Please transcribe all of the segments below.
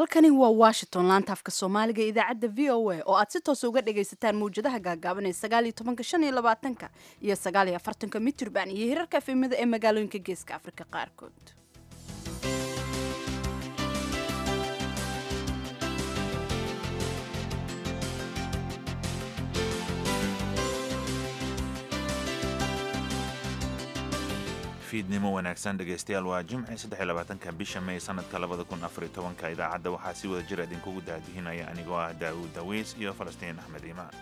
halkani waa washington laanta afka soomaaliga ee idaacadda v o a oo aad si toosa uga dhagaysataan mawjadaha gaagaaban ee sagaal iyo tobanka shan iyo labaatanka iyo sagaal iyo afartanka mitrban iyo hirarka efemada ee magaalooyinka geeska afrika qaarkood fiidnimo wanaagsan dhegaystayaal waa jimci saddexiyolabaatanka bisha may sanadka labada kun afariyo tobanka idaacadda waxaa si wada jir idinkugu daadihinaya anigoo ah daawuud dawiis iyo falastiin axmed iimaan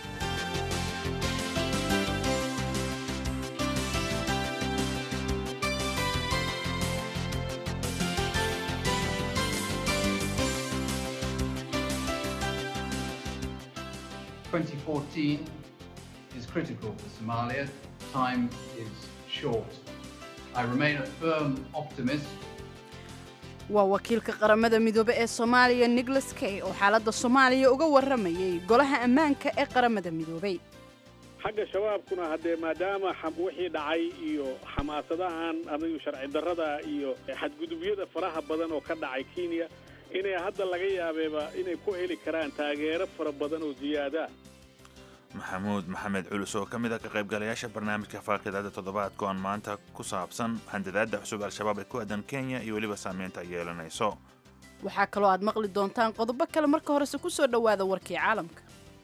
is critical for Somalia. Time is short. I remain a firm optimist. waa wakiilka qaramada midoobe ee soomaaliya nicholas kay oo xaaladda soomaaliya uga warramayay golaha ammaanka ee qaramada midoobay xagga shabaabkuna haddee maadaama wixii dhacay iyo xamaasadahan adigu sharci darrada iyo xadgudubyada faraha badan oo ka dhacay kenya inay hadda laga yaabeeba inay ku heli karaan taageero fara badan oo ziyaada maxamuud maxamed culus oo ka mid a ka qaybgalayaasha barnaamijka faaqidaada toddobaadka oon maanta ku saabsan handadaadda cusub al-shabaab ee ku aadan kenya iyo weliba saameynta ay yeelanayso waxaa kaloo aad maqli doontaan qodobo kale marka horese ku soo dhowaada warkii caalamka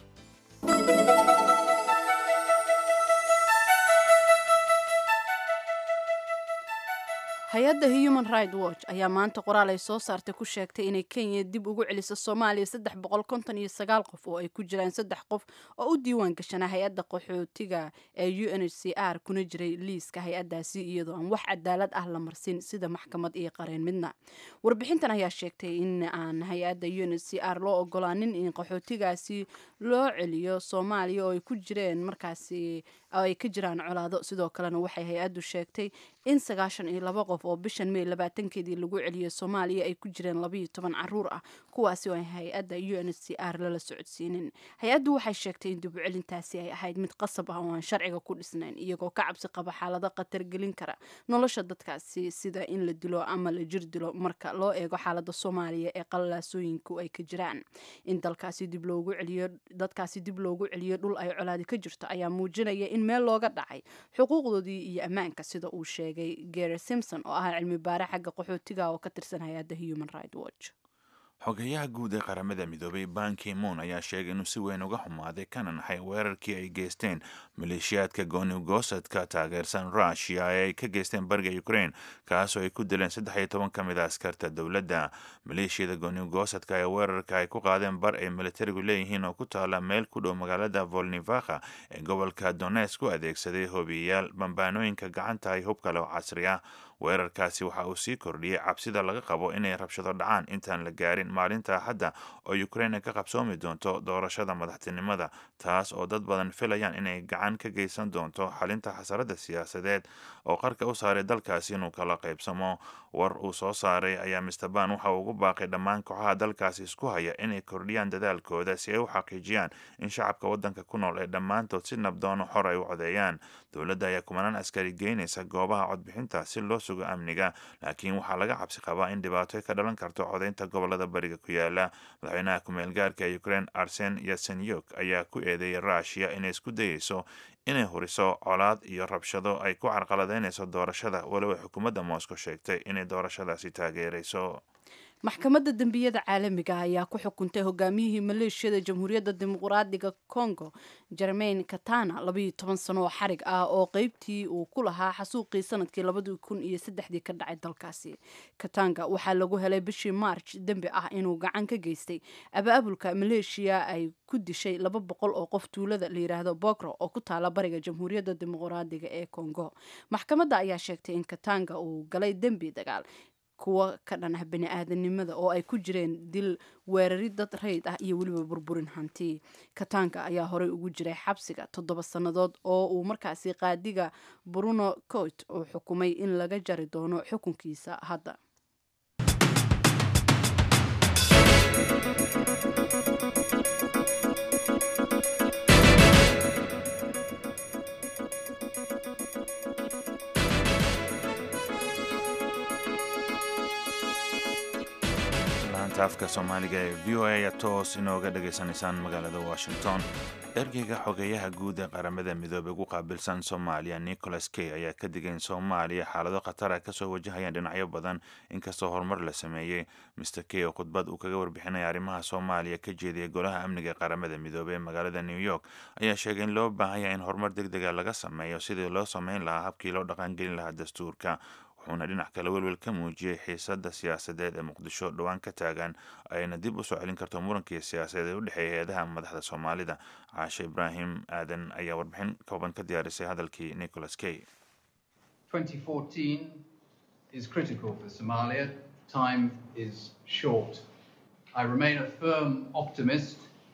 hay-adda human right watch ayaa maanta qoraal ay soo saartay ku sheegtay inay kenya dib ugu celiso soomaaliya saddex boqol konton iyo sagaal qof oo ay ku jiraan saddex qof oo u diiwaan gashanaa hay-adda qaxootiga ee u n h c r kuna jiray liiska hay-addaasi iyadoo aan wax cadaalad ah la marsin sida maxkamad iyo qareen midna warbixintan ayaa sheegtay in aan hay-adda u n h c r loo ogolaanin in qaxootigaasi loo celiyo soomaaliya oo ay ku jireen markaasi oo ay ka jiraan colaado sidoo kalena waxay hay-addu sheegtay in sagaashan iyo laba qof oo bishan may labaatankeedii lagu celiyay soomaaliya ay ku jireen labayo toban caruur ah kuwaasi oo ay hay-adda u n h c r lala socodsiinin hay-addu waxay sheegtay in dibucelintaasi ay ahayd mid qasab ah oo aan sharciga ku dhisnayn iyagoo ka cabsi qaba xaalado khatar gelin kara nolosha dadkaasi sida in la dilo ama la jir dilo marka loo eego xaalada soomaaliya ee qallalaasooyinku ay ka jiraan in dalkaasi dib loogu celiyo dadkaasi dib loogu celiyo dhul ay colaadi ka jirto ayaa muujinaya in meel looga dhacay xuquuqdoodii iyo ammaanka sida uu sheegay gary simpson oo ah cilmi baare xagga qaxootiga oo ka tirsan hay-adda human right watch xogeyaha guud ee qaramada midoobay banki moon ayaa sheegay inuu si weyn uga xumaaday kana naxay weerarkii ay geysteen maleeshiyaadka goonigosadka taageersan rushia ee ay ka geysteen bariga ukraine kaasoo ay ku dileen saddex iyo toban ka mid a askarta dowladda maleeshiyada goonigosadka ee weerarka ay ku qaadeen bar ay militarigu leeyihiin oo ku taala meel ku dhow magaalada volnivakha ee gobolka donesk u adeegsaday hobiyayaal bambaanooyinka gacanta ay hub kale oo casri ah weerarkaasi waxa uu sii kordhiyey cabsida laga qabo inay rabshado dhacaan intaan la gaarin maalinta axadda oo ukraine ka qabsoomi doonto doorashada madaxtinimada taas oo dad badan filayaan inay gacan ka geysan doonto xalinta xasarada siyaasadeed oo qarka u saaray dalkaasi inuu kala qaybsamo war uu soo saaray ayaa mister ban waxa uu ugu baaqay dhammaan kooxaha dalkaasi isku haya inay kordhiyaan dadaalkooda si ay u xaqiijiyaan in shacabka waddanka ku nool ee dhammaantood si nabdoono xor ay u codeeyaan dowladda ayaa kumanaan askari geynaysa goobaha codbixinta si loo sugo amniga laakiin waxaa laga cabsi qabaa in dhibaato ka dhalan karto codaynta gobolada bariga ku yaala madaxweynaha ku-meel gaarka ee ukraine arsen yasenyuk ayaa ku eedeeyay rushia inay isku dayeyso inay huriso colaad iyo rabshado ay ku carqaladeynayso doorashada walow ay xukuumadda moscow sheegtay inay doorashadaasi taageerayso maxkamadda dembiyada caalamiga ayaa ku xukuntay hogaamiyihii maleeshiyada jamhuuriyadda dimuqraadiga congo jermain katana labayo toban sano oo xarig ah oo qeybtii uu ku lahaa xasuuqii sanadkii labadii kun iyo saddexdii ka dhacay dalkaasi katanga waxaa lagu helay bishii march dembi ah inuu gacan ka geystay abaabulka maleeshiya ay ku dishay laba boqol oo qof tuulada la yidhaahdo bogro oo ku taala bariga jamhuuriyadda dimuqraadiga ee congo maxkamadda ayaa sheegtay in katanga uu galay dembi dagaal kuwa ka dhan ah bani aadanimada oo ay ku jireen dil weerari dad rayd ah iyo weliba burburin hanti kataanka ayaa horey ugu jiray xabsiga toddoba sannadood oo uu markaasi qaadiga bruno coit uu xukumay in laga jari doono xukunkiisa hadda laanta afka soomaaliga ee v o a ayaa toos inooga dhagaysanaysaan magaalada washington ergeyga xogeeyaha guud ee qaramada midoobey ugu qaabilsan soomaaliya nicholas key ayaa ka digay in soomaaliya xaalado khatar ah kasoo wajahayaan dhinacyo badan inkastoo horumar la sameeyey mr key oo khudbad uu kaga warbixinaya arrimaha soomaaliya ka jeediyay golaha amniga ee qaramada midoobey ee magaalada new york ayaa sheegay in loo baahan yahay in horumar deg dega laga sameeyo sidii loo sameyn lahaa habkii loo dhaqangelin lahaa dastuurka wuxuuna dhinac kale welwel ka muujiyey xiisadda siyaasadeed ee muqdisho dhowaan ka taagan ayna dib u soo celin karto murankii siyaasadeed ee u dhexeeya hay-adaha madaxda soomaalida caashe ibraahim aadan ayaa warbixin kooban ka diyaarisay hadalkii nicholas key 2014 is critical for Somalia. Time is short. I remain a firm optimist,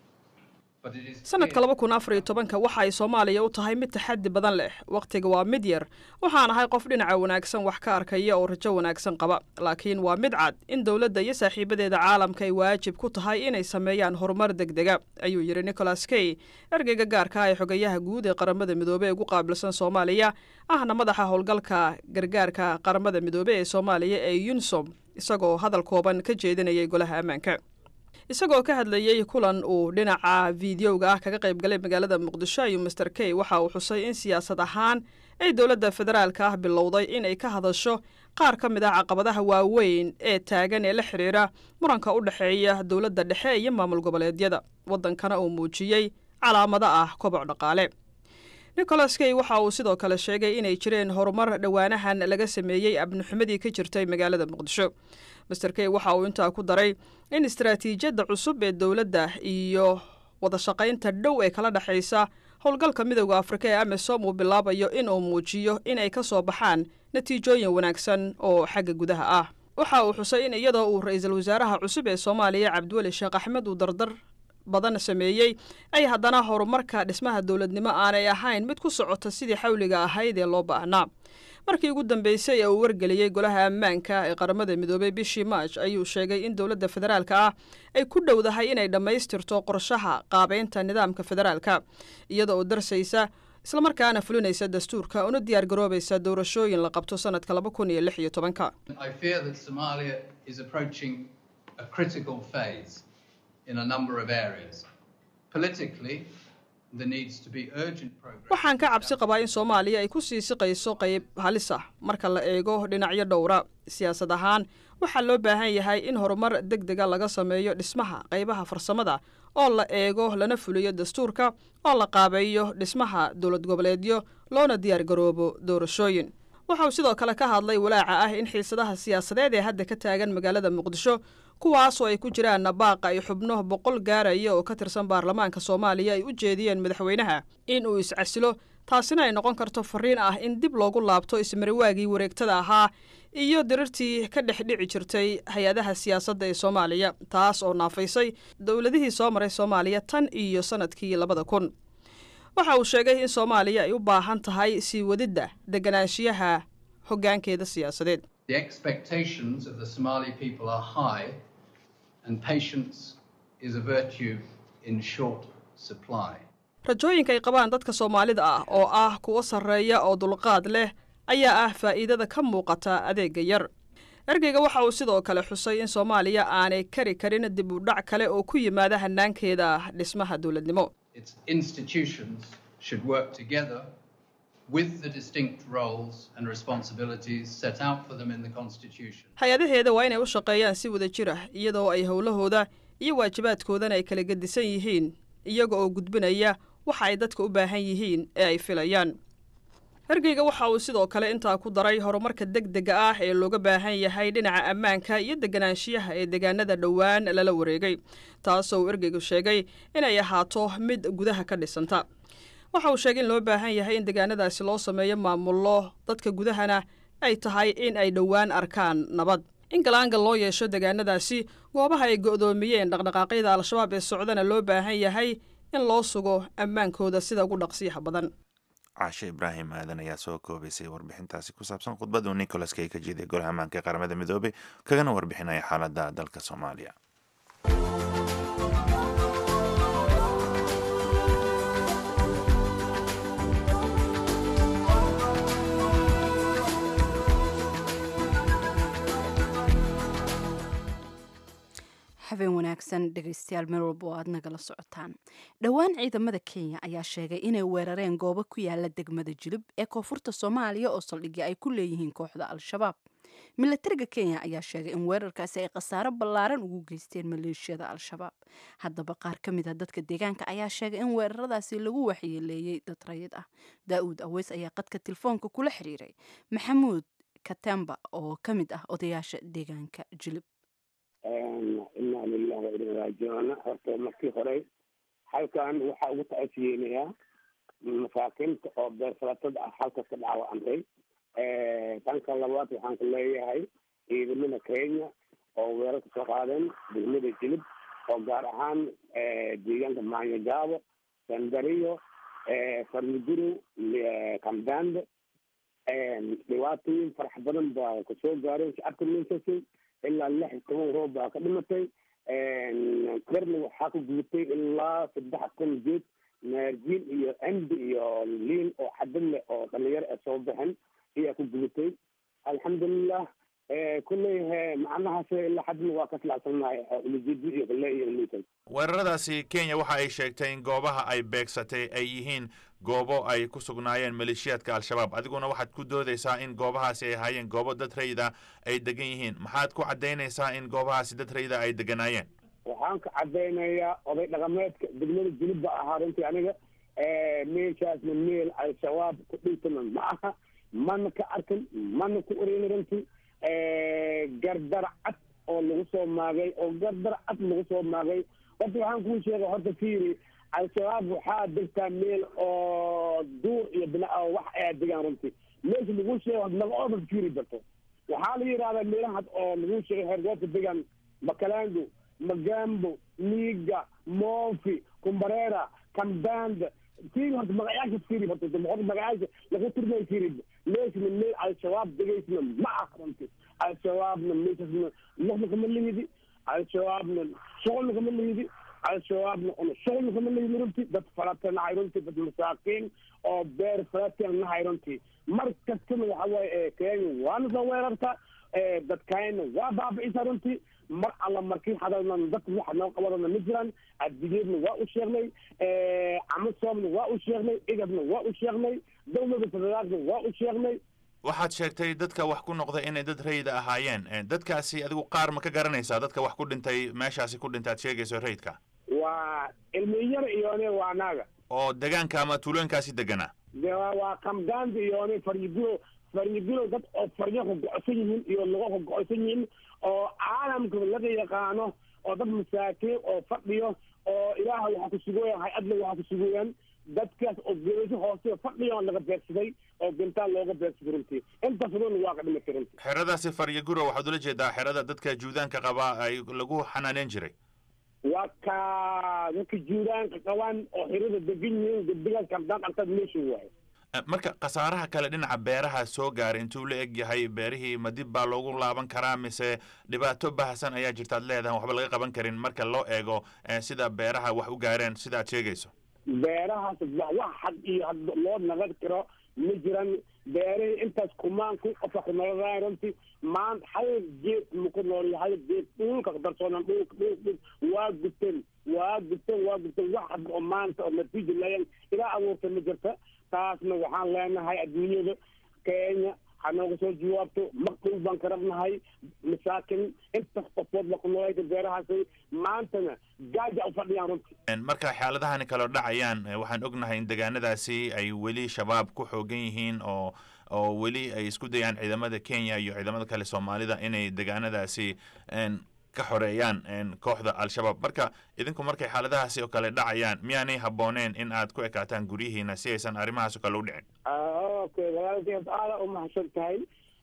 but it is sanadka clear- laba kun afar iyo tobanka waxa ay soomaaliya u tahay mid taxaddi badan leh wakhtiga waa mid yar waxaan ahay qof dhinaca wanaagsan wax ka arkaya oo rajo wanaagsan qaba laakiin waa mid cad in dowladda iyo saaxiibadeeda caalamka ay waajib ku tahay inay sameeyaan horumar degdega ayuu yidhi nicholas key ergeyga gaarka ah ee xogayaha guud ee qaramada midoobey ee ugu qaabilsan soomaaliya ahna madaxa howlgalka gargaarka qaramada midoobey ee soomaaliya ee yunsom isagoo hadal kooban ka jeedinayay golaha ammaanka isagoo ka hadlayey kulan uu dhinaca fideoga ah kaga qayb galay magaalada muqdisho ayuu master key waxa uu xusay in siyaasad ahaan ay dowladda federaalka ah bilowday inay ka hadasho qaar ka mid ah caqabadaha waaweyn ee taagan ee la xidhiira muranka u dhexeeya dowladda dhexe iyo maamul goboleedyada waddankana uu muujiyey calaamado ah koboc dhaqaale nicholas key waxa uu sidoo kale sheegay inay jireen horumar dhowaanahan laga sameeyey abnixumadii ka jirtay magaalada muqdisho master key waxa uu intaa ku daray in istaraatiijiyadda cusub ee dowladda iyo wadashaqaynta dhow ee kala dhexaysa howlgalka midowda afrika ee amisom uu bilaabayo inuu muujiyo in ay ka soo baxaan natiijooyin wanaagsan oo xagga gudaha ah waxa uu xusay in iyadoo uu ra-iisul wasaaraha cusub ee soomaaliya cabdiweli sheekh axmed uu dardar badan sameeyey ay haddana horumarka dhismaha dowladnimo aanay ahayn mid ku socota sidii xawliga ahayd ee loo baahnaa markii ugu dambeysay ee uu wargeliyey golaha ammaanka ee qaramada midoobey bishii maaj ayuu sheegay in dowladda federaalka ah ay ku dhowdahay inay dhammaystirto qorshaha qaabeynta nidaamka federaalka iyada oo darsaysa islamarkaana fulinaysa dastuurka una diyaar garoobaysa doorashooyin la qabto sanadka laba kun iyo lix iyo tobanka I fear that Somalia is approaching a critical phase in a number of areas. Politically, there needs to be urgent progress. waxaan ka cabsi qabaa in soomaaliya ay ku sii siqayso qayb halis ah marka la eego dhinacyo dhowra siyaasad ahaan waxaa loo baahan yahay in horumar deg dega laga sameeyo dhismaha qaybaha farsamada oo la eego lana fuliyo dastuurka oo la qaabeeyo dhismaha dowlad goboleedyo loona diyaar garoobo doorashooyin waxa uu sidoo kale ka hadlay walaaca ah in xiisadaha siyaasadeed ee hadda ka taagan magaalada muqdisho kuwaasoo ay ku jiraan nabaaqa iyo xubno boqol gaaraya oo ka tirsan baarlamaanka soomaaliya ay u jeediyeen madaxweynaha in uu iscasilo taasina ay noqon karto fariin ah in dib loogu laabto ismariwaagii wareegtada ahaa iyo dirirtii ka dhex dhici jirtay hay-adaha siyaasadda ee soomaaliya taas oo naafaysay dowladihii soo maray soomaaliya tan iyo sanadkii labada kun waxa uu sheegay in soomaaliya ay u baahan tahay sii wadidda deganaanshiyaha hoggaankeeda siyaasadeed The expectations of the Somali people are high, and patience is a virtue in short supply. rajooyinka ay qabaan dadka soomaalida ah oo ah kuwo sarreeya oo dulqaad leh ayaa ah faa'iidada ka muuqata adeega yar ergeyga waxa uu sidoo kale xusay in soomaaliya aanay kari karin dib u dhac kale oo ku yimaada hanaankeeda dhismaha dowladnimo Its institutions should work together with the distinct roles and responsibilities set out for them in the Constitution. hay-adaheeda waa inay u shaqeeyaan si wada jir ah iyadoo ay howlahooda iyo waajibaadkoodana ay kala gedisan yihiin iyaga oo gudbinaya waxa ay dadka u baahan yihiin ee ay filayaan ergeyga waxa uu sidoo kale intaa ku daray horumarka deg dega ah ee looga baahan yahay dhinaca ammaanka iyo deganaanshiyaha ee deegaanada dhowaan lala wareegay taasoo uu ergeygu sheegay inay ahaato mid gudaha ka dhisanta waxa uu sheegay in loo baahan yahay in deegaanadaasi loo sameeyo maamullo dadka gudahana ay tahay in ay dhowaan arkaan nabad in galaangal loo yeesho deegaanadaasi goobaha ay go'doomiyeen dhaqdhaqaaqyada al-shabaab ee socdana loo baahan yahay in loo sugo ammaankooda sida ugu dhaqsiyaha badan caashe ibraahim aadan ayaa soo koobaysay warbixintaasi ku saabsan khudbaduu nicholas kay ka jeeday golaha ammaanka ee qaramada midoobey kagana warbixinaya xaaladda dalka soomaaliya wanaagsan dhegaystayaal meel walba oo aad nagala socotaan dhowaan ciidamada kenya ayaa sheegay inay weerareen goobo ku yaala degmada jilib ee koonfurta soomaaliya oo saldhigya ay ku leeyihiin kooxda al-shabaab milatariga kenya ayaa sheegay in weerarkaasi ay khasaaro ballaaran ugu geysteen maleeshiyada al-shabaab haddaba qaar ka mid a dadka deegaanka ayaa sheegay in weeraradaasi lagu waxyeeleeyey dad rayid ah daa-uud aweys ayaa qadka telefoonka kula xiriiray maxamuud katemba oo ka mid ah odayaasha deegaanka jilib inaa lilah wa inaa raajicuuna horta markii hore halkan waxaa ugu tacsiyeynayaa masaakiinta oo beersalatada ah halkas ka dhaawacantay tanka labaad waxaan ku leeyahay ciidamada kenya oo weerar ka soo qaadeen degmada jilib oo gaar ahaan deegaanka maanyagaabo sandariyo farmiguro kambande dhibaatooyin farax badan baa kasoo gaareen shacabka meeshaasi ilaa lix iyo toban roob baa ka dhimatay darna waxaa ku guutay ilaa saddex kun jeed naarjiin iyo cindi iyo liin oo xadad leh oo dhalinyaro ee soo baxen ayaa ku gubatay alxamdulilah kulley macnahaas ilaa xadna waa ka silacsannahay ulajedi iyo kale iyo luutan weeraradaasi kenya waxa ay sheegtay in goobaha ay beegsatay ay yihiin goobo ay ku sugnaayeen maleeshiyaadka al-shabaab adiguna waxaad ku doodaysaa in goobahaasi ay ahaayeen goobo dad rayida ay degan yihiin maxaad ku caddaynaysaa in goobahaasi dad rayida ay deganaayeen waxaan ka caddaynayaa oday dhaqameedka degmada jilib ba ahaa runtii aniga meeshaasna meel al-shabaab ku dhintana ma aha mana ka arkin mana ku oreyna runtii gardar cad oo lagu soo maagay oo gardar cad lagu soo maagay horta waxaan kuu sheegay horta fiiri al-shabaab waxaa degtaa meel oo duur iyo bina wax ayaa degaan runtii meesha lagu sheego magaooda fiiri barto waxaa la yidhahdaa meelahaas oo lagu sheegay hergoobka degaan makalango magambo liiga moofi kumbareera kambanda fiiri horta magacaasha fiiri horta horta magacaasha lagu tirmay fiiri meeshana meel al-shabaab degaysna ma aha runtii al-shabaabna meeshasna lixna kama lihidi al-shabaabna shuqulna kama lihidi al-shabaabna una shuqulna kama lihidi runtii dad falata nahay runtii dad masaakiin oo beer falata nahay runtii mar kastana waxa waaye kenya waana soo weerarta dadkayna waa baabi'isa runtii mar alla markii hadalnan dadka waxa noo qabanana ma jiraan addigeedna waa u sheegnay camasoomna waa u sheegnay igabna waa u sheegnay dowlada federaalkna waa u sheegnay waxaad sheegtay dadka wax ku noqda inay dad rayida ahaayeen dadkaasi adigu qaar ma ka garanaysaa dadka wax ku dhintay meeshaasi ku dhintay aad sheegayso rayidka waa ilmiyar iyone waa naaga oo degaanka ama tuulooyinkaasi deganaa de waa kamdaanda iyone faryigulo faryigulo dad oo faryo ka go-san yihiin iyo lago ka go-san yihiin oo caalamka laga yaqaano oo dad masaakiin oo fadhiyo oo ilaaha waxaa ku sugooyan hay-adna waxaa ku sugooyaan dadkaas oo geeso hoose fadhiyo laga beegsaday oo gintaan looga beegsaday runtii inta fududna waa ka dhimatay runtii xeradaasi faryaguro waxaad ula jeedaa xerada dadka juudaanka qabaa ay lagu xanaaneyn jiray waa ka dadka juudaanka qabaan oo xirada degan yihiin gabdigaas kardaan artad meesha waaye marka khasaaraha kale dhinaca beeraha soo gaaray intuu la eg yahay beerihii ma dib baa loogu laaban karaa mise dhibaato bahasan ayaa jirta ad leedahay waxba laga qaban karin marka loo eego sida beeraha wax u gaareen sida ad sheegayso beerahaas wax had iyo had loo naqad karo ma jiran beerihii intaas kumaan ku qofa ku nooladaay runtii maanta hal geed maku nool hal geed dhulka darsoonan dhulk dhulk dhulk waa guteen waa guteen waa guteen wax hadda oo maanta oo natiija leeyan ilaa abuurta ma jirta taasna waxaan leenahay adduunyada kenya ha nooga soo jawaabto maqdul baan ka rabnahay masaakin intas qofood la ku noolayta beerahaasi maantana gaaja u fadhiyaan runtii marka xaaladahani kaloo dhacayaan waxaan ognahay in degaanadaasi ay weli shabaab ku xoogan yihiin oo oo weli ay isku dayaan ciidamada kenya iyo ciidamada kale soomaalida inay degaanadaasi ka xoreeyaan kooxda al-shabaab marka idinku markay xaaladahaasi oo kale dhacayaan miyaanay habbooneen in aad ku ekaataan guryihiina si aysan arrimahaas oo kale u dhicin okay walaalkeed aada u mahadsan tahay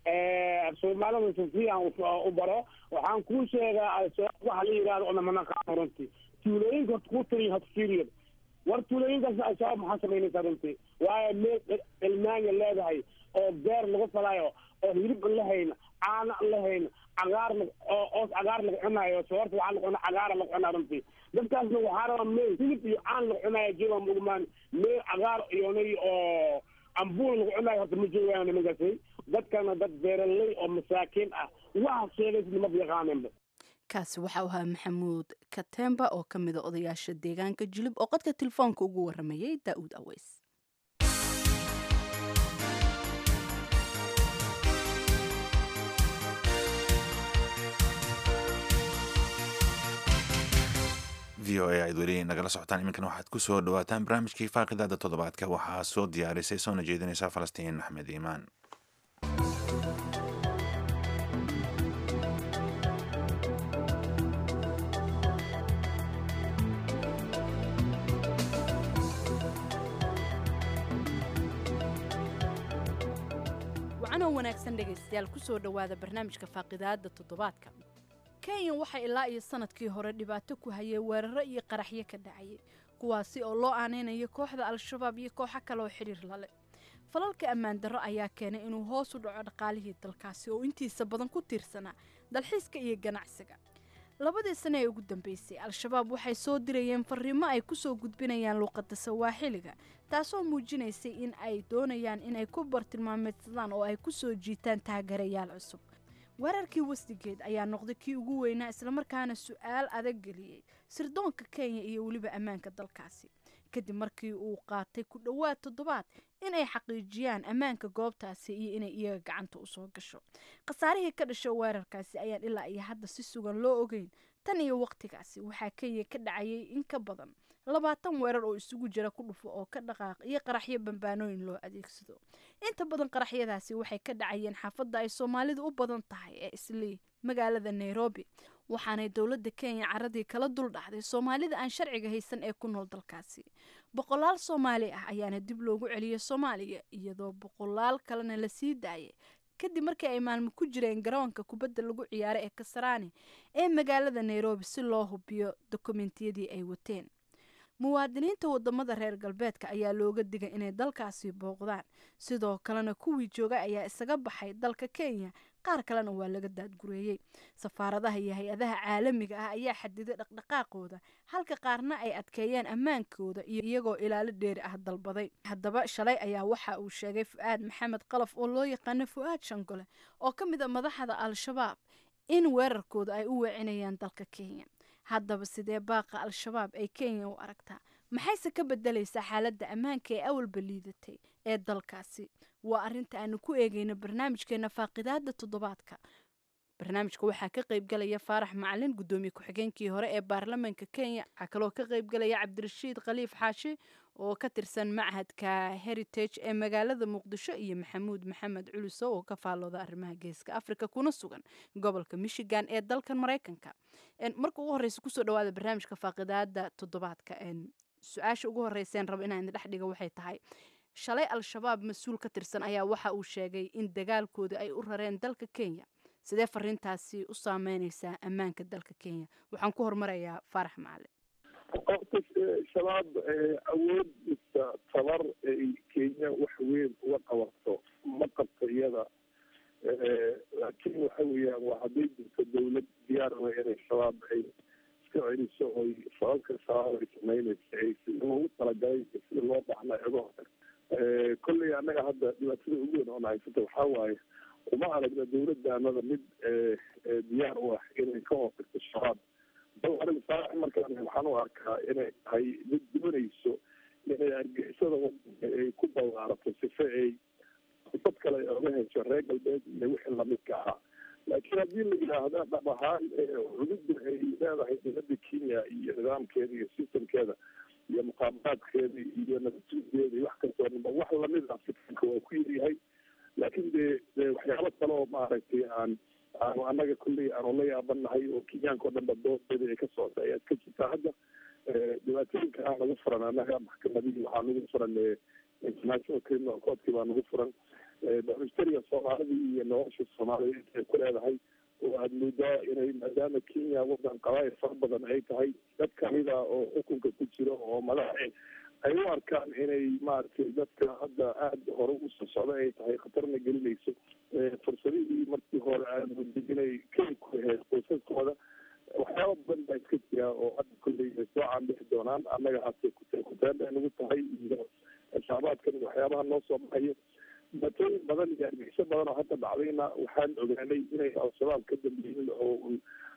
soomaalida si fiican u baro waxaan kuu sheegaa al-shabaab waxa la yidhahdo ona manaqaano runtii tuulooyinka ku tiriy hatfiriya war tuulooyinkaas al-shabaab maxaa samaynaysaa runtii waayo meel ilmaanya leedahay oo beer lagu falaayo oo hilib an lahayna caana an lahayna cagaar oo oos cagaar laga cunaayo soorta waxaa laga cunaa cagaara laga cunaa runtii dadkaasna waxaa rabaa meel hilib iyo caan laga cunaayo jooga mugmaan meel cagaar iyonay oo ambuul lagu cunaayo horta ma joogaan nimankaasi dadkana dad beeraley oo masaakiin ah waxa sheegaysa nimad yaqaaneenba kaasi waxau ahaa maxamuud katemba oo ka mida odayaasha deegaanka jilib oo qodka telefoonka ugu waramayay daa'uud aweys v o a aad weli nagala socotaan iminkana waxaad ku soo dhawaataan barnaamijkii faaqidaada toddobaadka waxaa soo diyaarisay soona jeedinaysa falastiin axmed iimaan wacanoo wanaagsan dhegaystayaal kusoo dhowaada barnaamijka faaqidaada toddobaadka kenya waxaa ilaa iyo sanadkii hore dhibaato ku hayay weeraro iyo qaraxyo ka dhacayay kuwaasi oo loo aaneynayo kooxda al-shabaab iyo kooxo kaleoo xidhiir lale falalka ammaan darro ayaa keenay inuu hoos u dhaco dhaqaalihii dalkaasi oo intiisa badan ku tiirsanaa dalxiiska iyo ganacsiga labadii sane ee ugu dambeysay al-shabaab waxay soo dirayeen fariimo ay kusoo gudbinayaan luuqadda sawaaxiliga taasoo muujinaysay in ay doonayaan inay ku bartilmaameedsadaan oo ay ku soo jiitaan taagarayaal cusub weerarkii wasdigeed ayaa noqday kii ugu weynaa islamarkaana su-aal adag geliyey sirdoonka kenya iyo weliba ammaanka dalkaasi kadib markii uu qaatay ku dhowaad toddobaad inay xaqiijiyaan ammaanka goobtaasi iyo inay iyaga gacanta usoo gasho khasaarihii ka dhasha weerarkaasi ayaan ilaa iyo hadda si sugan loo ogeyn tan iyo waqtigaasi waxaa kenya ka dhacayay in ka badan labaatan weerar oo isugu jira ku dhufo oo ka dhaqaaq iyo qaraxyo bambaanooyin loo adeegsado inta badan qaraxyadaasi waxay ka dhacayeen xaafadda ay soomaalidu u badan tahay ee islii magaalada nairobi waxaanay dowladda kenya caradii kala dul dhacday soomaalida aan sharciga haysan ee ku nool dalkaasi boqolaal soomaali ah ayaana dib loogu celiyay soomaaliya iyadoo boqolaal kalena la sii daayay kadib markii ay maalmo ku jireen garoonka kubadda lagu ciyaaro ee kasaraani ee magaalada nairobi si loo hubiyo dokumentiyadii ay wateen muwaadiniinta wadamada reer galbeedka ayaa looga digay inay dalkaasi booqdaan sidoo kalena kuwii jooga ayaa isaga baxay dalka kenya qaar kalena waa laga daadgureeyey safaaradaha iyo hay-adaha caalamiga ah ayaa xadiday dhaqdhaqaaqooda halka qaarna ay adkeeyeen ammaankooda iyagoo ilaalo dheeri ah dalbaday haddaba shalay ayaa waxa uu sheegay fu-aad maxamed qalaf oo loo yaqaano fu-aad shangole oo ka mid a madaxda al-shabaab in weerarkooda ay u weecinayaan dalka kenya haddaba sidee baaqa al-shabaab ay kenya u aragtaa maxayse ka bedelaysaa xaaladda ammaanka ee awalba liidatay ee dalkaasi waa arrinta aanu ku eegeyno barnaamijkeena faaqidaada toddobaadka barnaamijka waxaa ka qaybgalaya faarax macalin guddoomiye ku-xigeenkii hore ee baarlamaanka kenya waxaa kaloo ka qaybgalaya cabdirashiid khaliif xaashi oo ka tirsan machadka heritage ee magaalada muqdisho iyo maxamuud maxamed culuso oo ka faallooda arrimaha geeska africa kuna sugan gobolka michigan ee dalkan maraykanka marka ugu horeysa kusoo dhawaada barnaamijka faaqidaada toddobaadka su-aasha ugu horeyseen rabo inaan idin dhex dhiga waxay tahay shalay al-shabaab mas-uul ka tirsan ayaa waxa uu sheegay in dagaalkooda ay u rareen dalka kenya sidee fariintaasi u saameyneysaa ammaanka dalka kenya waxaan ku hormarayaa faarax macalin horta shabaab awood mise tabar ay kenya wax weyn uga qabato ma qabto iyada laakiin waxa weeyaan waa hadday jirto dawlad diyaar wa inay shabaab ay iska celiso oy sababka shabaab ay sameynaysa ay sida loogu talagalay sida loo baxna uga hortag kolley annaga hadda dhibaatada ugu weyn oona haysata waxaa waaye uma aragna dawladdaanada mid diyaar u ah inay ka hortagto shabaab bal aniga saarax markaan waxaan u arkaa inay tahay mid doonayso inay argixisada wadanka ay ku ballaarato sife ay dad kale oga hesho reer galbeed iyo wixii lamidka ahaa laakiin haddii la yidhaahda dhab ahaan cududda ay leedahay dowladda kenya iyo nidaamkeeda iyo systemkeeda iyo muqaabaraadkeeda iyo nabadsuudeeda iyo wax kastoo dhanba wax lamid ah fitanka waa ku yaryahay laakiin dee dee waxyaabo kale oo maaragtay aan aanu annaga kulley aanu la yaabanahay oo kenyaanka o dhan ba doodeeda ay ka socota ayaad ka jirtaa hadda dhibaatooyinka aa nagu furan annaga maxkamadihii waxaa nagu furan international criminal courtkii baa nagu furan bamistariga soomaalidii iyo nolosha soomaalida intay ku leedahay oo aada moodaa inay maadaama kenya wadan qabaayil fara badan ay tahay dad kamida oo xukunka ku jiro oo madaxa ay u arkaan inay maaragtay dadka hadda aada hore usoo socda ay tahay khatarna gelinayso fursadihii markii hore aadmooday inay keli ku ahayd qoysaskooda waxyaaba badan baa iska jira oo hadda kolley ay soo caanbixi doonaan annaga hase kuteen bay nagu tahay iyo shacbaadkan waxyaabaha noo soo baxayo dhibaatooyin badan iyo argixisho badan oo hadda dhacdayna waxaan ogaanay inay al-shabaab ka dambeeyeen oo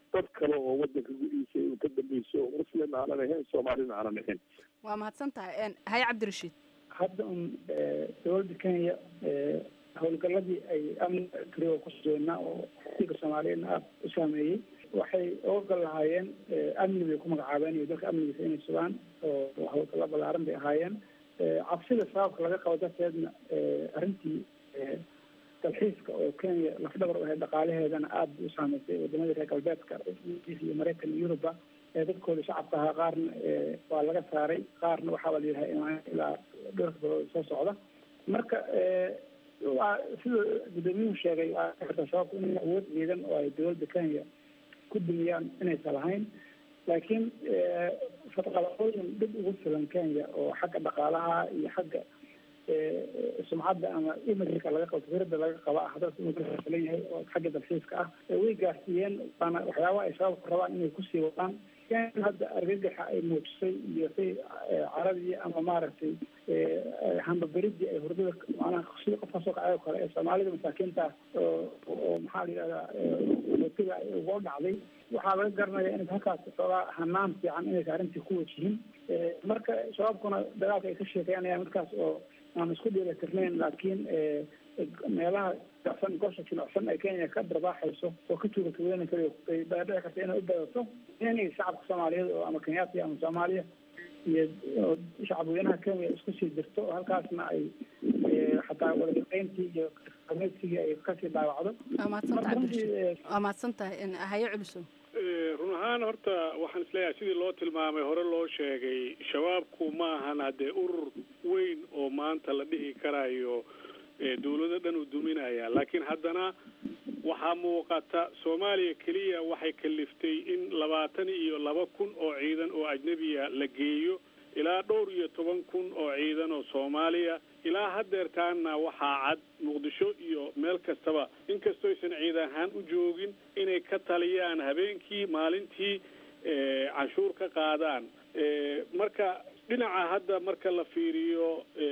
dad kale oo wadanka gudihiisa inuu ka dambeyso muslim aanan ahayn soomaalina aanan ahayn waa mahadsan tahay haye cabdirashiid hadda un dowladda kenya howlgaladii ay amniga kariga ku sugeynaa oo xilka soomaaliyeedna aada u saameeyey waxay oga lahaayeen amni bay ku magacaabeen iyo dalka amnigiisa inay sugaan oo howlgalla balaaran bay ahaayeen cabsida sababka laga qabo darteedna arrintii dalxiiska oo kenya lafdhabar u ahayd dhaqaalaheedana aada bay u saameysay wadamadii reer galbeedka iyo maraykan iyo yuruba dadkooda shacabka ahaa qaarna waa laga saaray qaarna waxaaba la yidhaha imaan ilaa dhowrka bilood soo socda marka waa sida gudoomiyuhu sheegay waa sababku inay awood ciidan oo ay dowladda kenya ku dumiyaan inaysan lahayn laakiin fadqalaqooyin dhib ugu filan kenya oo xagga dhaqaalaha iyo xagga sumcadda ama imajka laga qabo fikradda laga qaba ah dalka inuu filan yahay oo xagga dalxiiska ah way gaarsiiyeen waana waxyaaba ay sababku rabaan inay kusii wadaan hadda argagaxa ay muujisay iyo say caradii ama maaragtay hambaberidii ay hurdada macnaha sida qofka soo kacay oo kale ee soomaalida masaakiinta oo oo maxaa la yidhahdaa watiga uga dhacday waxaa laga garanaya inay halkaas xoogaa hanaan fiican inaysa arrintii ku wajihin marka shabaabkuna dagaalka ay ka sheekeynayaan markaas oo aan isku dheelatirnayn laakiin meelaha jilicsan gosha jilicsan ee kenya ka darbaaxayso oo ka tuuga tuuganay karayo ay dhici karta inay u badato inay shacabka soomaaliyeed oo ama kenyaati ama soomaaliya iyo shacab weynaha kenya isku sii jirto oo halkaasna ay xataa wadashaqeyntii iyo qameedsigii ay kasii dhaawacdo waa mahadsantahay cabdirashiid waa mahadsantahay haye culiso run ahaan horta waxaan isleeyahay sidii loo tilmaamay hore loo sheegay shabaabku ma ahan haddee urur weyn oo maanta la dhihi karayo dawlado dhan uu duminaya laakiin haddana waxaa muuqata soomaaliya keliya waxay kaliftay in labaatan iyo laba kun oo ciidan oo ajnebiya la geeyo ilaa dhowr iyo toban kun oo ciidan oo soomaaliya ilaa haddeertaanna waxaa cad muqdisho iyo meel kastaba inkastoo aysan ciid ahaan u joogin inay ka taliyaan habeenkii maalintii canshuur ka qaadaan marka dhinaca hadda marka la fiiriyo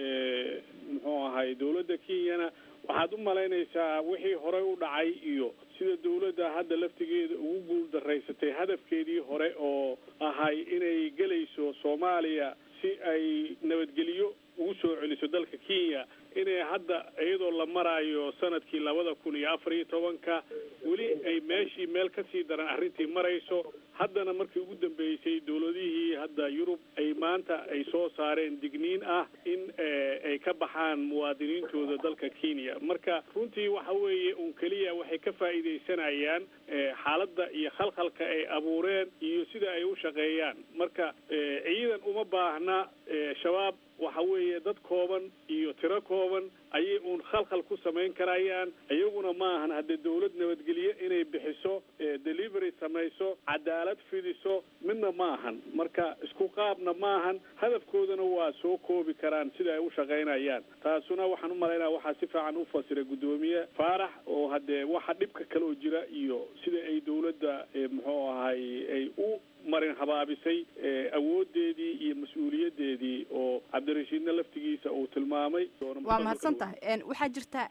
muxuu ahay dawladda kenyana waxaad u malaynaysaa wixii horey u dhacay iyo sida dawladda hadda laftigeeda ugu guul daraysatay hadafkeedii hore oo ahay inay gelayso soomaaliya si ay nabadgelyo ugu soo celiso dalka kenya inay hadda iyadoo la maraayo sanadkii labada kun iyo afar iyo tobanka weli ay meeshii meel kasii daran arrintii marayso haddana markii ugu dambeysay dawladihii hadda yurub ay maanta ay soo saareen digniin ah in ay ka baxaan muwaadiniintooda dalka kenya marka runtii waxa weeye un keliya waxay ka faa'iidaysanayaan xaaladda iyo khalkhalka ay abuureen iyo sida ay u shaqeeyaan marka ciidan uma baahna shabaab waxa weeye dad kooban iyo tiro kooban ayay uun khalkhal ku samayn karayaan iyaguna ma ahan haddee dawlad nabadgelye inay bixiso delivery samayso cadaalad fidiso midna ma ahan marka isku qaabna ma ahan hadafkoodana waa soo koobi karaan sida ay u shaqaynayaan taasuna waxaan u malaynaya waxaa si fiican u fasiray guddoomiye faarax oo haddee waxa dhibka kale oo jira iyo sida ay dawladda muxuu ahay ay u marin habaabisay awoodeedii iyo mas-uuliyaddeedii oo cabdirashiidna laftigiisa uu tilmaamay waa mahadsan tahay waxaa jirta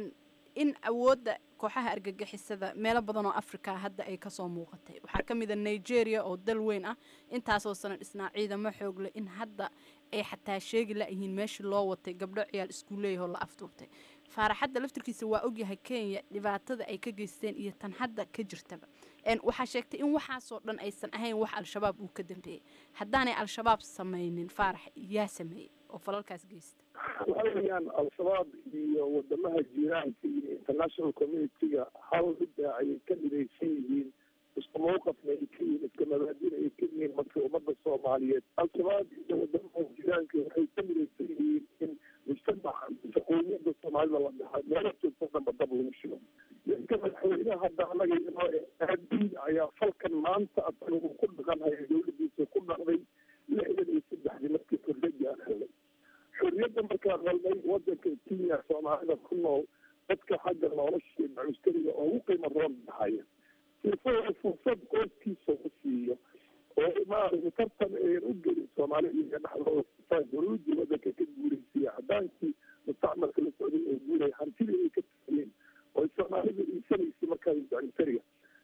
in awoodda kooxaha argagixisada meelo badan oo africa hadda ay kasoo muuqatay waxaa ka mid a nigeria oo dal weyn ah intaasoo sana dhisnaa ciidamo xoogle in hadda ay xataa sheegi la-yihiin meeshii loo watay gabdho ciyaal iskuuleeyahoo la afduubtay faaraxadda laftirkiisa waa ogyahay kenya dhibaatada ay ka geysteen iyo tan hadda ka jirtaba waxaa sheegtay in waxaasoo dhan aysan ahayn wax al-shabaab uu ka dambeeyey haddaanay al-shabaab samaynin faarax yaa sameeyey oo falalkaas geysta waxa weeyaan al-shabaab iyo wadamaha jiiraanka iyo international community-ga hal midda ayay ka midaysan yihiin isku mawqafna ay ka yihiin iska mabaadina ay ka yihiin marka ummadda soomaaliyeed al-shabaab iyo wadamaha jiiraanka waxay ka midaysan yihiin in mujtamaca shaqooyinka soomaalida la dhaha meelo joogto dhanba dab lagu shigo ninka madaxweynaha hadda anaga inoo aadiin ayaa falkan maanta asaga uu ku dhaqanhaya dawladiisa ku dhaqday lixdan iyo saddexdii markii xorriyadda aan helnay xorriyadda markaan helnay wadanka kenya soomaalida ku nool dadka xagga nolosha macuskariga oo ugu qiimo roon dhahaya sifo fursad qoyskiisa u siiyo oo maaragtay tartan ayan u gelin soomaali iyaga dhexdooda guruudii wadanka ka guuraysiya cadaankii mustacmalka la socday oo guuraya hantidii ay ka tageen oo soomaalida iisanaysa markaa macuskariga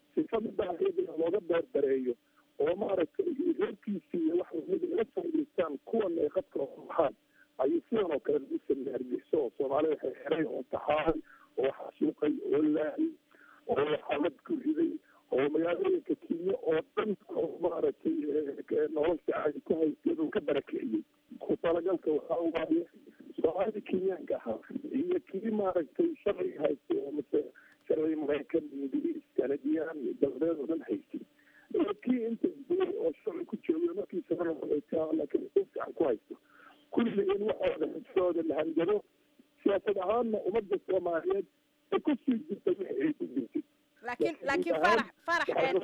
sifada iyadana looga beerdareeyo oo maaragtay reerkiisi iyo wax lamid la faa'idaystaan kuwana ay qadka oga baxaan ayuu sidan oo kale lagu sameeyey hargeyso oo soomaalida xeeray oo taxaay oo xasuuqay oo laayay oo xalad ku riday oo magaalooyinka kenya oo dhan oo maaragtay nolosha caadi ku haystay uu ka barakeeyey ku talagalka waxaa waaye soomaalida kenyaanka ahaa iyo kii maaragtay sharciga haystay oo mase sharciga maraykan ingiriis kanadiyaan iyo dalbeed oo dhan haystay kii inta duway oo sharci ku joogay markii sabana laakiin si fiican ku haysto kulligeen waxooda xisooda la hanjado siyaasad ahaanna ummadda soomaaliyeed ay ku sii jirtay wixii ay ku jirtay laakiin laakiin farax farax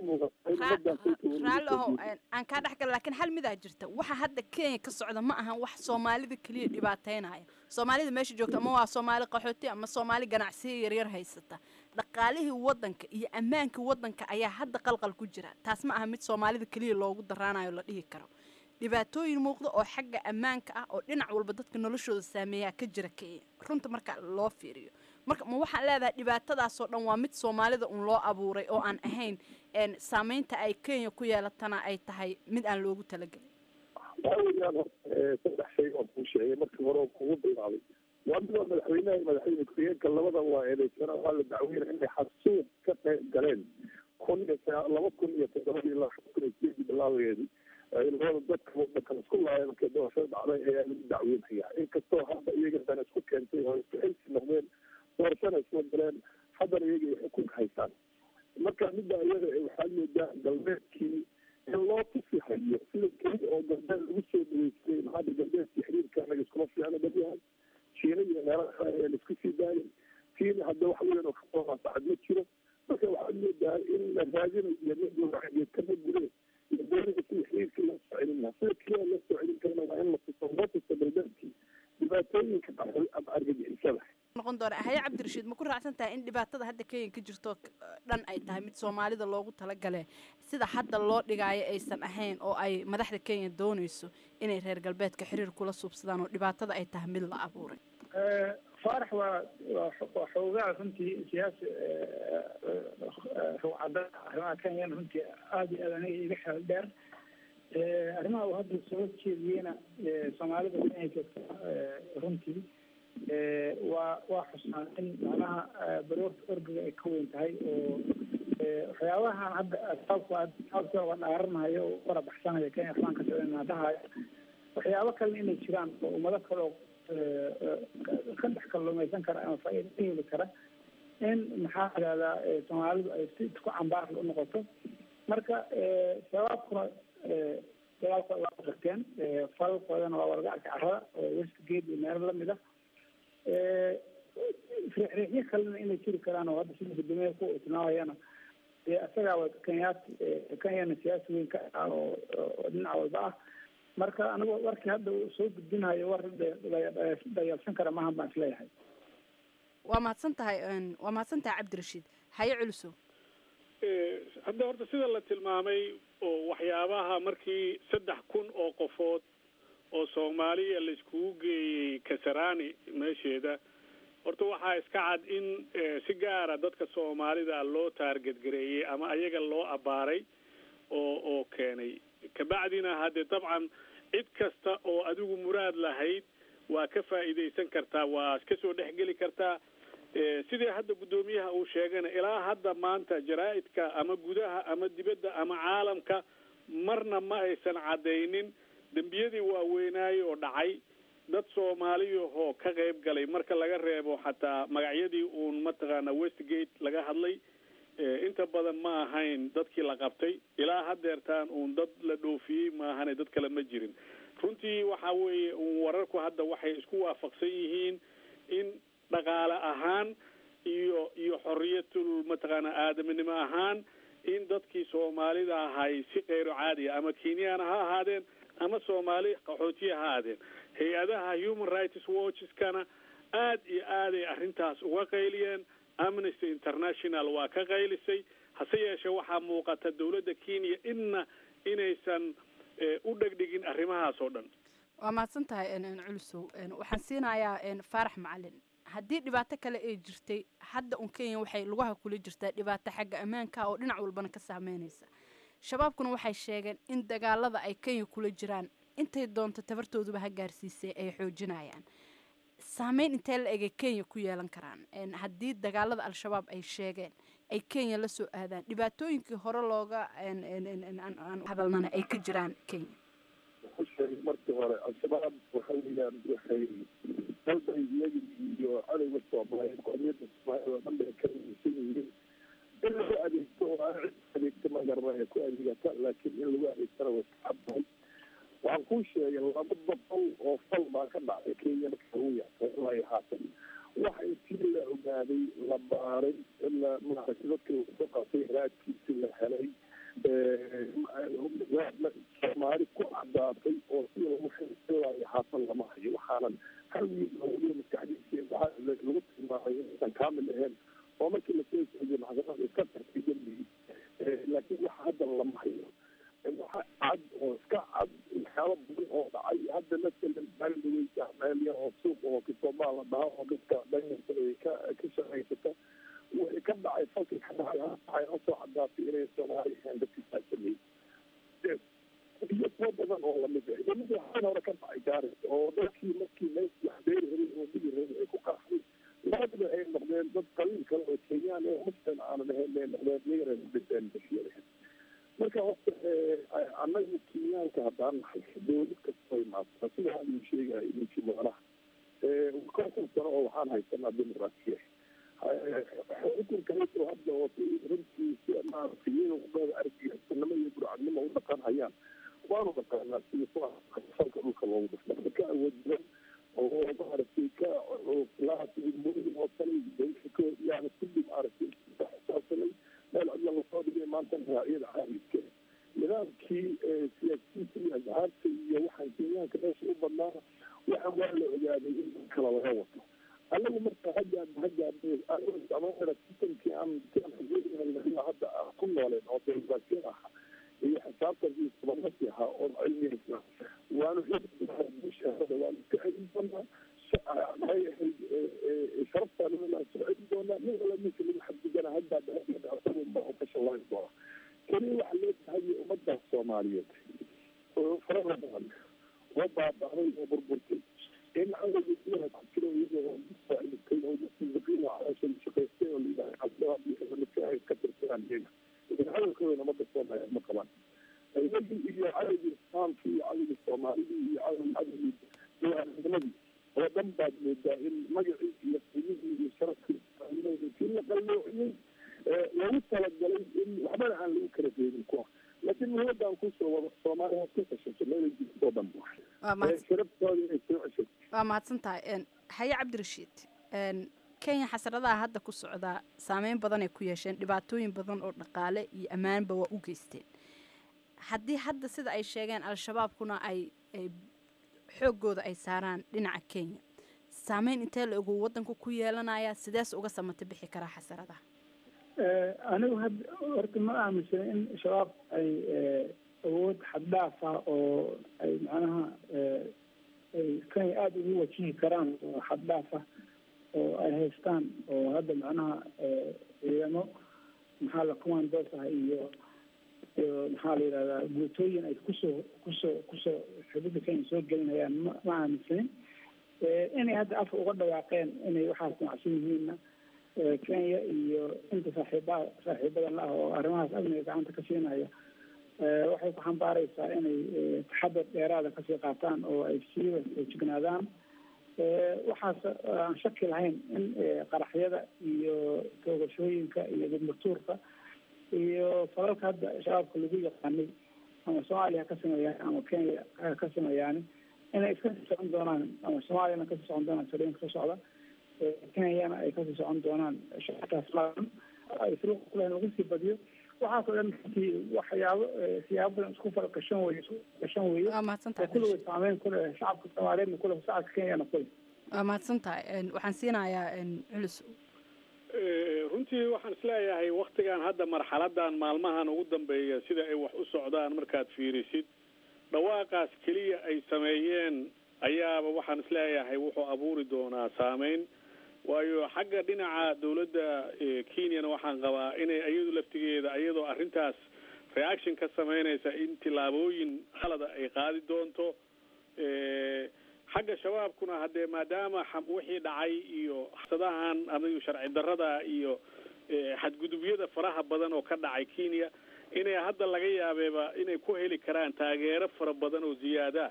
raalli ahow aan kaa dhex gala laakiin hal midaa jirta waxa hadda kenya ka socda ma ahan wax soomaalida keliya dhibaateynaya soomaalida meesha joogta ama waa soomaali qaxooti ama soomaali ganacsiya yaryar haysata dhaqaalihii wadanka iyo ammaankii wadanka ayaa hadda qalqal ku jira taas ma aha mid soomaalida keliya loogu daraanayo la dhihi karo dhibaatooyin muuqda oo xagga ammaanka ah oo dhinac walba dadka noloshooda saameeyaa ka jira kenya runta marka loo fiiriyo marka ma waxaan leedahay dhibaatadaasoo dhan waa mid soomaalida un loo abuuray oo aan ahayn saameynta ay kenya ku yeelatana ay tahay mid aan loogu talagelin waxaa weeyaan saddex shay oo kuu sheegay markii hore oo kugu bilaabay waa midoo madaxweynaha iyo madaxweyne ku-xigeenka labada waa eedeysana waa la dacweynaya inay xasuuq ka qayb galeen kun iyo laba kun iyo toddobadii ilaa shan kun iyo sideedii bilaabeedii labada dadka wadankan isku laaya markay doorashada dhacday ayaa lagu dacweynaya inkastoo hadda iyaga dana isku keentay oo isku xilsi noqdeen doorashana isla galeen haddana iyaga ay xukunka haystaan marka midda iyada waxaad moodaa galbeedkii in loo tusi hayo sida keli oo galbeed lagu soo dhaweystay maxaada galbeedkii xiriirka anaga iskuma fiicna badyahay shiina iyo meelaha kale ayaan isku sii daayay kiina hadda wax weyn oo kasoo maasacad ma jiro marka waxaad moodaa in la raadinayo mid warageed kama gure iyo doonida sida xiriirkii loo soo celin lahaa sida keliya loo soo celin karana waa in la tuso loo tuso galbeedkii dhibaatooyinka dhacay ama argagixisada noqon doona haye cabdirashiid ma ku raacsan tahay in dhibaatada hadda kenya ka jirto dhan ay tahay mid soomaalida loogu talagale sida hadda loo dhigaayo aysan ahayn oo ay madaxda kenya doonayso inay reer galbeedka xiriir kula suubsadaan oo dhibaatada ay tahay mid la abuuray faarax waa waa xoogaa runtii siyaasi ruucada arrimaha kenyan runtii aada iyo aad aniga iga xeel dheer arrimaha uu hadda soo jeediyeyna soomaalida kenya joogta runtii waa waa xusnaan in macnaha baroorta orgiga ay ka weyn tahay oo waxyaabahan hadda sababka sababka waa dhaaranayo oo wara baxsanaya kenya waxbaan ka socdana dhahayo waxyaabo kalena inay jiraan oo ummado kale oo ka dhex kalluumaysan kara ama faa'iida ka heli kara in maxaa idahdaa soomaalidu ay si isku cambaarla u noqoto marka shabaabkuna dagaalkooda waa qirteen falalkoodana waa wargacka carrada oo westgate iyo meelo lamid ah riixriixyo kalena inay jiri karaan oo hadda sida guddoomiyaha ku tilmaamayana dee isagaa wa kenyaat kenyana siyaasi weyn ka ah oo oo dhinac walba ah marka anigu warkii hadda uu soo gudbinayo war dayalsan kara maahan baan isleeyahay waa mahadsan tahay waa mahadsan tahay cabdirashiid haye culusow hadda horta sida la tilmaamay oo waxyaabaha markii saddex kun oo qofood oo soomaaliya la iskugu geeyey kasarani meesheeda horta waxaa iska cad in si gaara dadka soomaalida loo taargetgareeyey ama ayaga loo abbaaray oo oo keenay kabacdina haddee dabcan cid kasta oo adigu muraad lahayd waa ka faa'iidaysan kartaa waa kasoo dhexgeli kartaa sidii hadda guddoomiyaha uu sheegana ilaa hadda maanta jaraa-idka ama gudaha ama dibadda ama caalamka marna ma aysan caddaynin dembiyadii waaweynaaye oo dhacay dad soomaaliyahoo ka qayb galay marka laga reebo xataa magacyadii uun mataqaana westgate laga hadlay inta badan ma ahayn dadkii la qabtay ilaa hadeertaan uun dad la dhoofiyey maahane dad kale ma jirin runtii waxa weeye uun wararku hadda waxay isku waafaqsan yihiin in dhaqaale ahaan iyo iyo xoriyatul mataqaana aadaminimo ahaan in dadkii soomaalida ahay si kayro caadiya ama kenyana ha ahaadeen ama soomaali qaxootiya ha ahaadeen hay-adaha human rights watcheskana aad iyo aaday arrintaas uga qayliyeen amnesty international waa ka qaylisay hase yeeshee waxaa muuqata dawladda kenya inna inaysan u dhegdhigin arrimahaas oo dhan waa mahadsan tahay culusow waxaan siinayaa faarax macalin haddii dhibaato kale ay jirtay hadda un kenya waxay lugaha kula jirtaa dhibaato xagga ammaanka oo dhinac walbana ka saameynaysa shabaabkuna waxay sheegeen in dagaalada ay kenya kula jiraan intay doonto tabartooduba ha gaarsiisay ay xoojinayaan saameyn intee la egay kenya ku yeelan karaan haddii dagaalada al-shabaab ay sheegeen ay kenya la soo aadaan dhibaatooyinkii hore looga hadalnana ay ka jiraan kenya sheegay markii hore al-shabaab waxa weeyaan waxay dalbay iyagi iyo cadowga soomaaliyeed qomiyadda soomaaliyeed oo dhan bay ka rumaysan yihiin in lagu adeegto oo aan cid adeegto magarna ee ku adeegata laakiin in lagu adeegtana way ka caddahay waxaan kuu sheegay laba boqol oo fal baa ka dhacday kenya marka lagu yaaqo ilaa iyo haatan waxa intii la ogaaday la baaray la maaragtay dadkii soo qaatay raadkiisi la helay soomaali ku cadaatay oo sida lagu xililaa iyo haatan lama hayo waxaanan hal wiil oo weliba maskaxdiisa waxaa lagu tilmaamay inaysan kaamil ahayn oo markii lasoo soojiyo maxkamada iska tartay dembigii laakiin waxa haddan lama hayo waxa cad oo iska cad waxyaaba badan oo dhacay hadda masalan maalidaweysa meelya oo suuq oo kitoomaa la dhaha oo dadka dhanyarta ay ka ka shaqaysata wixii ka dhacay falkii ka dhacay waxay noo soo cadaatay inay soomaali ahayn dadkii saa sameeyey iyo kuwo badan oo lamid ah lamid waxaan hore ka dhacay gaaris oo dadkii markii mees wax beeri rabay oo digi rabay ay ku qaxday labadaba ay noqdeen dad qabiil kale oo kenyaan ee muslim aanan ahayn ay noqdeen iyagana dhinteen bashiyada marka horta annaga kenyaanka haddaan nahay dowlad kastoo imaata sida haduu sheegaya ninkii mudanaha konton sano oo waxaan haysanaa dimuqraasiya xukunka hayso hadda oo runtii si maaragtay iyaga uqaada argixisannimo iyo burcadnimo u dhaqan hayaan waanu dhaqaanaa sida falka dhulka loogu dhufta marka awoodbadan oo maaragtay ka lahaasmooyin oo kale yani kulli maaragtay xisaabsanay meel cidla lasoo dhigay maanta raaciyada caalamka nidaamkii siyaasiyiinta iyo asxaabta iyo waxaan kenyaanka meesha u badnaana waxa waa la ogaaday in kala laga wato anagu marka haggaad haggaad sistamkii aan hadda ku nooleen oo demokrasiyan ahaa iyo xisaabtan iyo subanasi ahaa oo cilmiyeysa waanu bushaada waanu ka celin doonaa maxay ahayd sharaftaana waan soo celin doonaa nin wala ninka lagu xadgudana haddaad haggaad asagunba oo ka shallayn doona keliya waxaa loo tahay ummaddaas soomaaliyeed oo farada badan oo baaba'day oo burburtay in cadowga ku jiro iyagoo faa'iidtay oo dadkiisaqiina caloosha shaqaystay oo layidhaha cabdilaa iyo ay ka tirtiraan iyaga laakiin cadowkooda ummadda soomaaliyeed ma qabaan iyagii iyo cadowgii islaamkii iyo cadowgii soomaalidii iyo cadow cadowgii diyaarnimadii oo dhan baad moodaa in magacii iyo qiimihii iyo sharafkii kii la qalloociyey loogu talagalay in waxbana aan lagu kala reebin kuwa laakiin muhiimadaan kusoo wado soomaaliya waa isku tashato meela jirtoo dhan sharabtooda inay soo ceshato waa mahadsan tahay haye cabdirashiid kenya xasradaha hadda ku socdaa saameyn badan ay ku yeesheen dhibaatooyin badan oo dhaqaale iyo ammaanba waa u geysteen haddii hadda sida ay sheegeen al-shabaabkuna ay xooggooda ay saaraan dhinaca kenya saameyn intee la ogu waddanku ku yeelanaya sidees uga samata bixi karaa xasaradaha anigu had horta ma aaminsana in shabaab ay awood xaddhaaf ah oo ay macnaha ay kenya aada ugu wajihi karaan oo xaddhaaf ah oo ay haystaan oo hadda macnaha ciidamo maxaa la commandos ah iyo iyo maxaa la yidhahdaa guutooyin ay kusoo kusoo kusoo xuduudda kenya soo gelinayaan ma ma aaminsanin inay hadda afka uga dhawaaqeen inay waxaas macsan yihiinna kenya iyo inta saaxiibaha saaxiibada la ah oo arrimahaas amniga gacanta ka siinaya waxay ku xambaareysaa inay taxadar dheeraada kasii qaataan oo ay siiba jignaadaan waxaas aan shaki lahayn in qaraxyada iyo toogashooyinka iyo gudmurtuurka iyo falalka hadda shabaabka lagu yaqaanay ama soomaaliya ha ka sameeyaan ama kenya ha ka sameeyaan inay iska sii socon doonaan ama soomaaliyana kasii socon doonaan salooyinka ka socda kenyana ay kasii socon doonaan shacabkaas laadan ay suruuqa kulahayn lagu sii badiyo waxaas oo dhan runtii waxyaabo siyaabo badan isku falgashan weye isku gashan weye waa mahadsantahay kulligood saameyn ku leh shacabka soomaaliyeedna ku leh shacabka kenyana ku leh waa mahadsan tahay waxaan siinayaa culus runtii waxaan isleeyahay waktigan hadda marxaladan maalmahan ugu dambeeya sida ay wax u socdaan markaad fiirisid dhawaaqaas keliya ay sameeyeen ayaaba waxaan isleeyahay wuxuu abuuri doonaa saameyn waayo xagga dhinaca dowladda kenyana waxaan qabaa inay iyadu laftigeeda iyadoo arrintaas reaction ka sameynaysa in tillaabooyin khalada ay qaadi doonto xagga shabaabkuna haddee maadaama wixii dhacay iyo sadahan adigu sharci darrada iyo xadgudubyada faraha badan oo ka dhacay kenya inay hadda laga yaabeeba inay ku heli karaan taageero fara badan oo ziyaada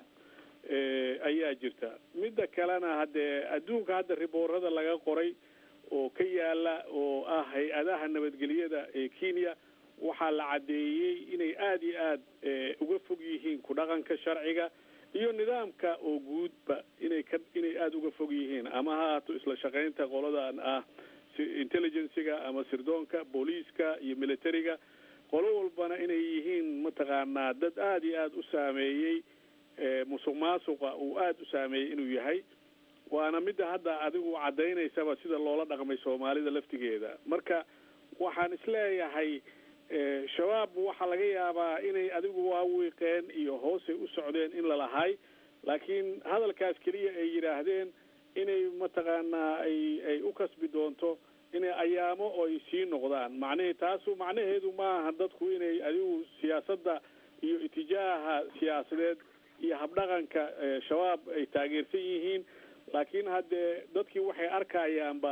ayaa jirta midda kalena haddee adduunka hadda riboorada laga qoray oo ka yaala oo ah hay-adaha nabadgelyada ee kenya waxaa la caddeeyey inay aada iyo aad uga fog yihiin ku dhaqanka sharciga iyo nidaamka oo guudba inay ka inay aada uga fog yihiin ama ha haato isla shaqaynta qoladan ah intelligencyga ama sirdoonka booliiska iyo militariga qolo walbana inay yihiin mataqaanaa dad aada iyo aada u saameeyey musuq maasuqa uu aada u saameeyey inuu yahay waana midda hadda adigu caddaynaysaba sida loola dhaqmay soomaalida laftigeeda marka waxaan isleeyahay shabaab waxaa laga yaabaa inay adigu waa wiiqeen iyo hoosay u socdeen in lalahay laakiin hadalkaas keliya ay yidhaahdeen inay mataqaanaa ay ay u kasbi doonto inay ayaamo oo ay sii noqdaan macnahii taasu macnaheedu maaha dadku inay adigu siyaasadda iyo itijaaha siyaasadeed iyo habdhaqanka shabaab ay taageersan yihiin laakiin haddee dadkii waxay arkayaanba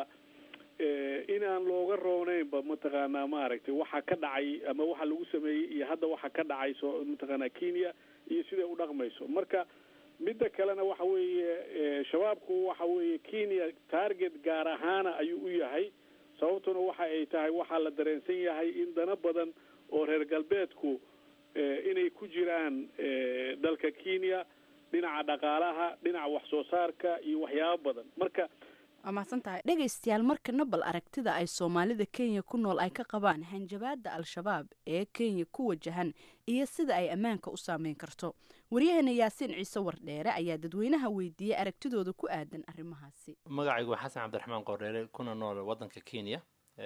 inaan looga rooneynba mataqaanaa maaragtay waxa ka dhacay ama waxa lagu sameeyey iyo hadda waxa ka dhacay soo mataqaanaa kenya iyo siday u dhaqmayso marka midda kalena waxa weeye shabaabku waxa weeye kenya target gaar ahaana ayuu u yahay sababtuna waxa ay tahay waxaa la dareensan yahay in dana badan oo reer galbeedku inay ku jiraan dalka kenya dhinaca dhaqaalaha dhinaca wax soo saarka iyo waxyaabo badan marka waa mahadsan tahay dhegaystayaal markana bal aragtida ay soomaalida kenya ku nool ay ka qabaan hanjabaada al-shabaab ee kenya ku wajahan iyo sida ay ammaanka u saameyn karto waryaheena yaasiin ciise wardheere ayaa dadweynaha weydiiyey aragtidooda ku aadan arrimahaasi magacaygu waa xasan cabdiraxmaan qordheere kuna nool wadanka kenya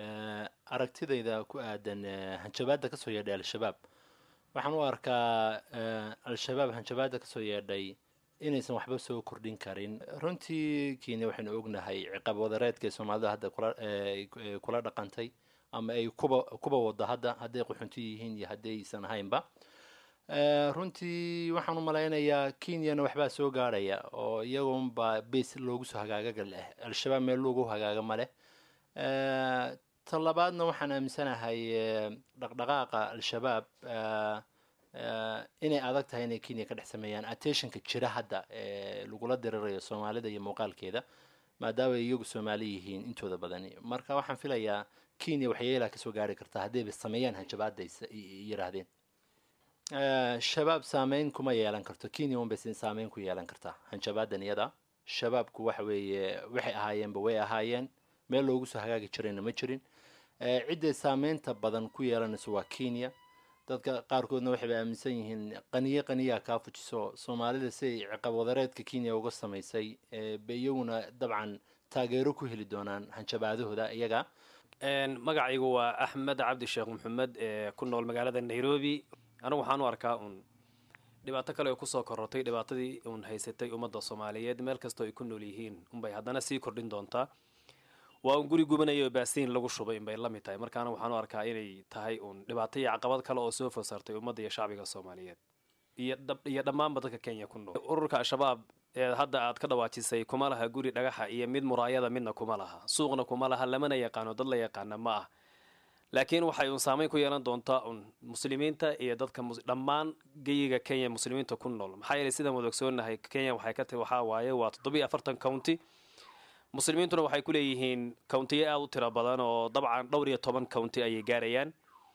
aragtidayda ku aadan hanjabaada kasoo yeedhay al-shabaab waxaan u arkaa al-shabaab hanjabaada kasoo yeedhay inaysan waxba soo kordhin karin runtii kenya waxaynu ognahay ciqaab wadareedka soomaalida hadda kula dhaqantay ama ay kuba kuba wado hadda hadday qaxunti yihiin iyo haddaysan ahaynba runtii waxaan u malaynayaa kenyana waxbaa soo gaadhaya oo iyagunba base loogu soo hagaagaga leh al-shabaab meel loogu hagaaga ma leh ta labaadna waxaan aaminsanahay dhaqdhaqaaqa al-shabaab inay adag tahay inay kenya ka dhex sameeyaan attentionka jira hadda ee lagula dirirayo soomaalida iyo muuqaalkeeda maadaama ay iyagu soomaali yihiin intooda badani marka waxaan filayaa kenya waxyeelaa kasoo gaari kartaa haddayba sameeyaan hanjabaada yiraahdeen shabaab saameyn kuma yeelan karto kenya unbay saameyn ku yeelan kartaa hanjabaadan iyada shabaabku waxa weeye waxay ahaayeenba way ahaayeen meel loogu soo hagaagi jirayna ma jirin cidday saameynta badan ku yeelanayso waa kenya dadka qaarkoodna waxayba aaminsan yihiin qaniye qaniyaa kaa fujiso soomaalida siay ciqab wadareedka kenya uga samaysay ba iyaguna dabcan taageero ku heli doonaan hanjabaadahooda iyaga magacaygu waa axmed cabdi sheekh maxamed ee ku nool magaalada nairobi anigu waxaan u arkaa uun dhibaato kale oo kusoo korortay dhibaatadii uun haysatay ummadda soomaaliyeed meel kastoo ay ku nool yihiin unbay haddana sii kordhin doontaa waa un guri gubanaya oo baasiin lagu shubay inbay la mid tahay markaana waxaan u arkaa inay tahay uun dhibaato iyo caqabad kale oo soo fosaartay ummadda iyo shacbiga soomaaliyeed iyo dhammaanba dadka kenya ku nool ururka al-shabaab ee hadda aad ka dhawaajisay kuma laha guri dhagaxa iyo mid muraayada midna kuma laha suuqna kuma laha lamana yaqaano dad la yaqaana ma ah laakiin waxay uun saameyn ku yeelan doontaa un muslimiinta iyo dadka dhammaan geyiga kenya muslimiinta ku nool maxaa yeelay sidaan wada ogsoonahay kenya waxay ka tahi waxaa waaye waa toddobiyo afartan county muslimiintuna waxay ku leeyihiin countiyo aada u tiro badan oo dabcan dhowr iyo toban county ayay gaarayaan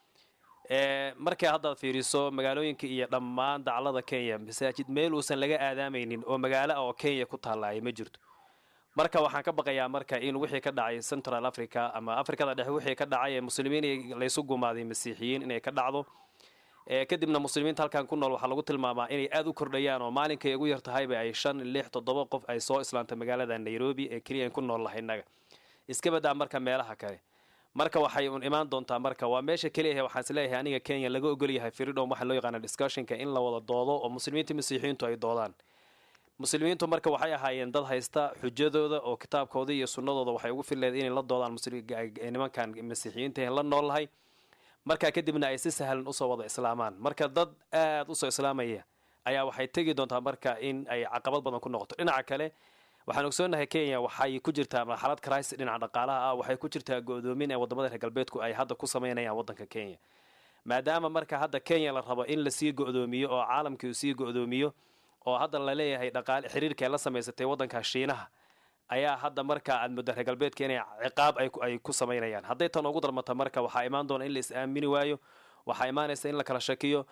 markay haddaad fiiriso magaalooyinka iyo dhammaan daclada kenya masaajid meel uusan laga aadaamaynin oo magaalo oo kenya ku taalaaya ma jirto marka waxaan ka baqayaa marka in wixii ka dhacay central africa ama africada dhexe wixii ka dhacay ee muslimiin laysu gumaaday masiixiyiin inay ka dhacdo kadibna muslimiinta halkan ku nool waxaa lagu tilmaamaa inay aada u kordhayaan oo maalinkay ugu yar tahayba ay shan lix toddoba qof ay soo islaantay magaalada nairobi ee keliya ku nool lahay innaga iska badaa marka meelaha kale marka waxay un imaan doontaa marka waa meesha keliyahe waxaan isleeyahay aniga kenya laga ogolyahay freedom waxa loo yaqaana discussionka in la wada doodo oo muslimiinta masiixiyiintu ay doodaan muslimiintu marka waxay ahaayeen dad haysta xujadooda oo kitaabkooda iyo sunnadooda waxay ugu fileed inay la doodaan nimankan masiixiyiinta la noolnahay markaa kadibna ay si sahlan usoo wada islaamaan marka dad aada usoo islaamaya ayaa waxay tegi doontaa marka in ay caqabad badan ku noqoto dhinaca kale waxaan ogsoonahay kenya waxay ku jirtaa marxalad crisis dhinaca dhaqaalaha ah waxay ku jirtaa go-doomin ee wadamada reer galbeedku ay hadda ku sameynayaan wadanka kenya maadaama marka hadda kenya la rabo in lasii go-doomiyo oo caalamkii uu sii go-doomiyo oo hadda laleeyahay dhaqaale xiriirka ay la samaysatay wadanka shiinaha ayaa hadda marka aad muddo reer galbeedka inay ciqaab ay ku samaynayaan hadday tan ugu darmata marka waxaa imaan doona in la is aamini waayo waxaa imaanaysa in la kala shakiyo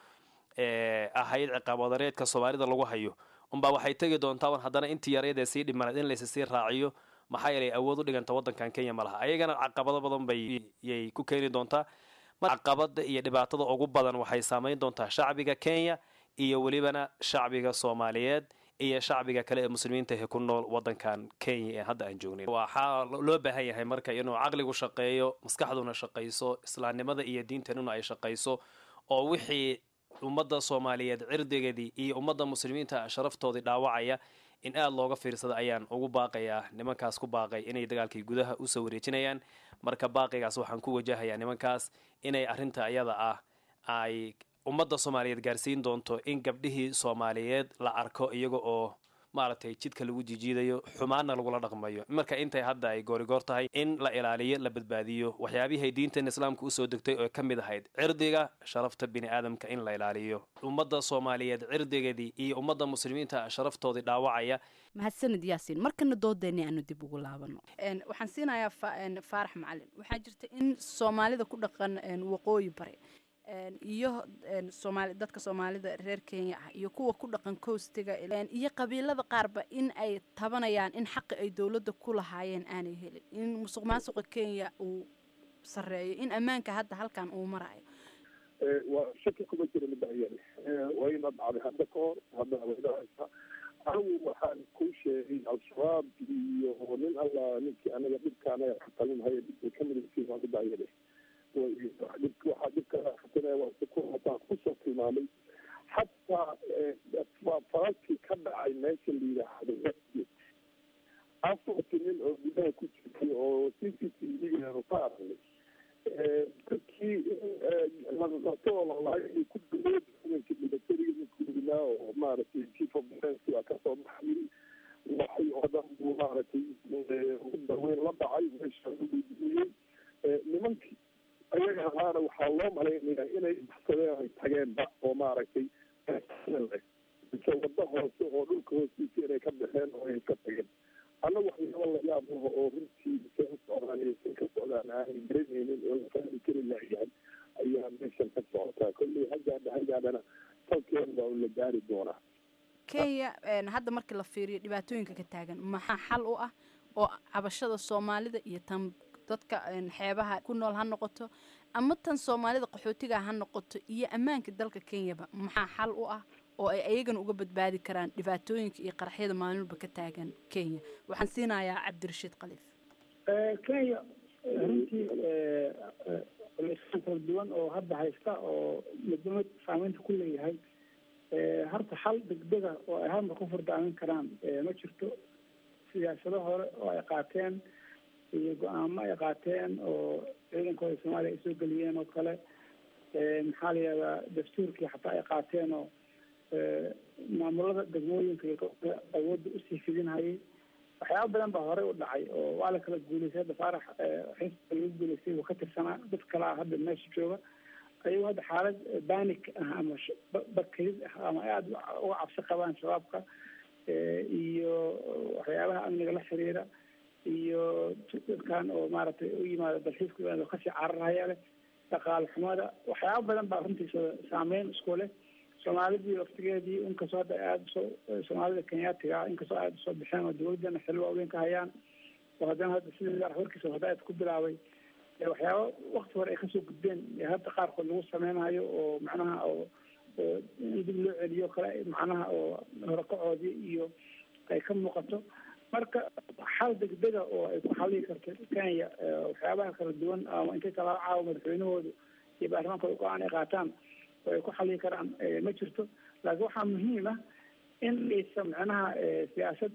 ahayd ciqaab wadareedka soomaalida lagu hayo unbaa waxay tegi doontaa un haddana intii yareedee sii dhimanayd in laysa sii raaciyo maxaa yeelay awood u dhiganta wadankan kenya ma laha ayagana caqabado badan bay yay ku keeni doontaa caqabada iyo dhibaatada ugu badan waxay saameyn doontaa shacbiga kenya iyo welibana shacbiga soomaaliyeed iyo shacbiga kale ee muslimiinta ee ku nool wadankan kenya ee hadda aan joognayn waxaa loo baahan yahay marka inuu caqligu shaqeeyo maskaxduna shaqayso islaamnimada iyo diintanuna ay shaqayso oo wixii ummadda soomaaliyeed cirdigeedii iyo ummadda muslimiinta sharaftoodii dhaawacaya in aada looga fiirsada ayaan ugu baaqayaa nimankaas ku baaqay inay dagaalkii gudaha usoo wareejinayaan marka baaqigaas waxaan ku wajahayaa nimankaas inay arrinta iyada ah ay ummadda soomaaliyeed gaarsiin doonto in gabdhihii soomaaliyeed la arko iyaga oo maaragtay jidka lagu jijiidayo xumaanna lagula dhaqmayo marka intay hadda ay goorigoor tahay in la ilaaliyo la badbaadiyo waxyaabihay diintan islaamka usoo degtay oo ka mid ahayd cirdiga sharafta bini aadamka in la ilaaliyo ummadda soomaaliyeed cirdigeedii iyo ummadda muslimiinta sharaftoodii dhaawacaya mahadsanid yaasiin markana doodeeni aanu dib ugu laabano waxaan siinayaa faarax macalin waxaa jirta in soomaalida ku dhaqan waqooyi bare iyo soomaali dadka soomaalida reer kenya ah iyo kuwa ku dhaqan coastiga iyo qabiilada qaarba in ay tabanayaan in xaqi ay dowladda ku lahaayeen aanay helin in musuq maasuqa kenya uu sareeyo in ammaanka hadda halkan uu marayo waa shaki kuma jira midayani waa ina dhacday hadda ka hor haddana waydhahaysa anigu waxaan kuu sheegay al-shabaab iyo nin alla ninkii anaga dhibka anaga ka talinhaya dhibkay ka midaysiin waa midayani waxaa dhibka kusoo tilmaamay xataa falalkii ka dhacay meesha la yidhaahdo westgate afarti nin oo gudaha ku jirtay oo c c t v-geenu ka aragnay dadkii laqato oo lalahay ku dhaweed ciidanka militariga ninkuugnaa oo maaragtay chief of defence waa kasoo baxay waxay oo dhan buu maaragtay ugu daweyn la dhacay meesha u dhiidiyey nimankii ayaga ahaana waxaa loo malaynayaa inay baxsadeen ay tageenba oo maaragtay mise wado hoose oo dhulka hoostiisa inay ka baxeen oo ay ka tageen annaga waxyaaba la yaab laho oo runtii se u socdaan iyo sin ka socdaan aanay garanaynin oo la fahmi kari laayahay ayaa meeshan ka socotaa kolley hagaadha hagaadhana salkeen baa la gaari doonaa kenya hadda markii la fiiriyo dhibaatooyinka ka taagan maxaa xal u ah oo cabashada soomaalida iyo tan dadka xeebaha ku nool ha noqoto ama tan soomaalida qaxootiga ha noqoto iyo ammaanka dalka kenyaba maxaa xal u ah oo ay ayagana uga badbaadi karaan dhibaatooyinka iyo qaraxyada maalinba ka taagan kenya waxaan siinayaa cabdirashiid khaliif kenya runtii culeysaan kala duwan oo hadda haysta oo midnimad saameynta ku leeyahay horta xal degdega oo ay halmar ku furdaamin karaan ma jirto siyaasado hore oo ay qaateen iyo go-aamo ay qaateen oo ciidankooda soomaaliya ay soo geliyeen oo kale maxaa la yihahdaa dastuurkii xataa ay qaateen oo maamulada degmooyinka iyo awoodda usii fidinhayay waxyaaba badan baa horey u dhacay oo waa la kala guuleystay hadda faarax xisbiga lagu guuleystay uu ka tirsanaa dad kale ah hadda meesha jooga ayuu hadda xaalad banik ah ama bakrid ah ama aada uga cabsi qabaan shabaabka iyo waxyaabaha amniga la xiriira iyo dadkan oo maaragtay u yimaada dalxiiska oo kasii cararhaya leh dhaqaale xumada waxyaaba badan baa runtiisa saameyn isku leh soomaalidii waftigeedii inkastoo hadda aada usoo soomaalida kenyaatiga ah inkastoo aada usoo bixeen oo dawladana xil waaweyn ka hayaan oo haddana hadda sidii warkiisa hadaad ku bilaabay waxyaaba wakti hore ay kasoo gudbeen hadda qaarkood lagu sameynayo oo macnaha oo in dib loo celiyo kale macnaha oo horakacoodii iyo ay ka muuqato marka xal degdega oo ay ku xallii karto kenya waxyaabaha kala duwan ama intay talaabo caawa madaxweynahoodu iyo baarlamaankooda go-aan ay qaataan oo ay ku xallii karaan ma jirto laakiin waxaa muhiim ah in aysan macnaha siyaasad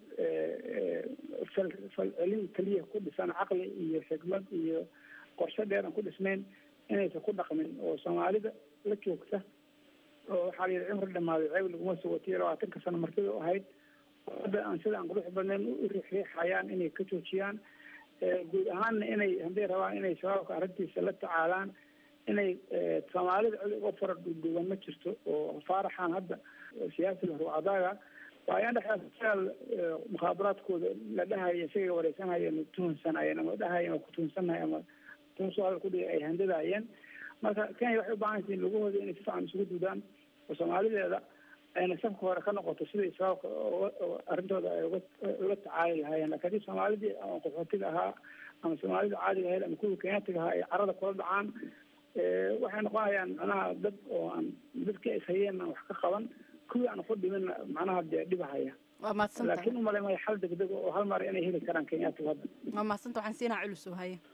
fal falcelin keliya ku dhisan caqli iyo xikmad iyo qorshe dheer aan ku dhisnayn inaysan ku dhaqmin oo soomaalida la joogta oo waxaa la yidhi cimri dhamaaday ceeb laguma soo watiyo labaatanka sano martida u ahayd hadda aan sida aan qurux badnayn u riixriixayaan inay ka joojiyaan guud ahaanna inay hadday rabaan inay shabaabka arrintiisa la tacaalaan inay soomaalida cid uga fara duuduuban ma jirto oo faaraxan hadda siyaasiga ruucadaaga waa ayaan dhexdaal mukhaabaraadkooda la dhahaya isaga wareysanayeen tuhunsanayeen ama dhahayeen waa kutuhunsanahay ama tuhunso hadal kudhiga ay handadaayeen marka kenya waxay u baahan yihiin lugahooda inay si fiican isugu dudaan oo soomaalideeda ayna safka hore ka noqoto siday shabaabka arrintooda ay uga ula tacaali lahaayeen lakin haddii soomaalidii ama qaxootiga ahaa ama soomaalida caadiga ahayd ama kuwii kenyaatiga ahaa ay carada kula dhacaan waxay noqonayaan macnaha dad oo aan dadkii ay hayeen aan wax ka qaban kuwii aan ku dhimin macnaha dee dhibahaya waa mahadsantahay laakiin umale maya xal degdeg oo hal mar inay heli karaan kenyaatigu hadda waa mahadsanta waxaan siinaa culus oo haye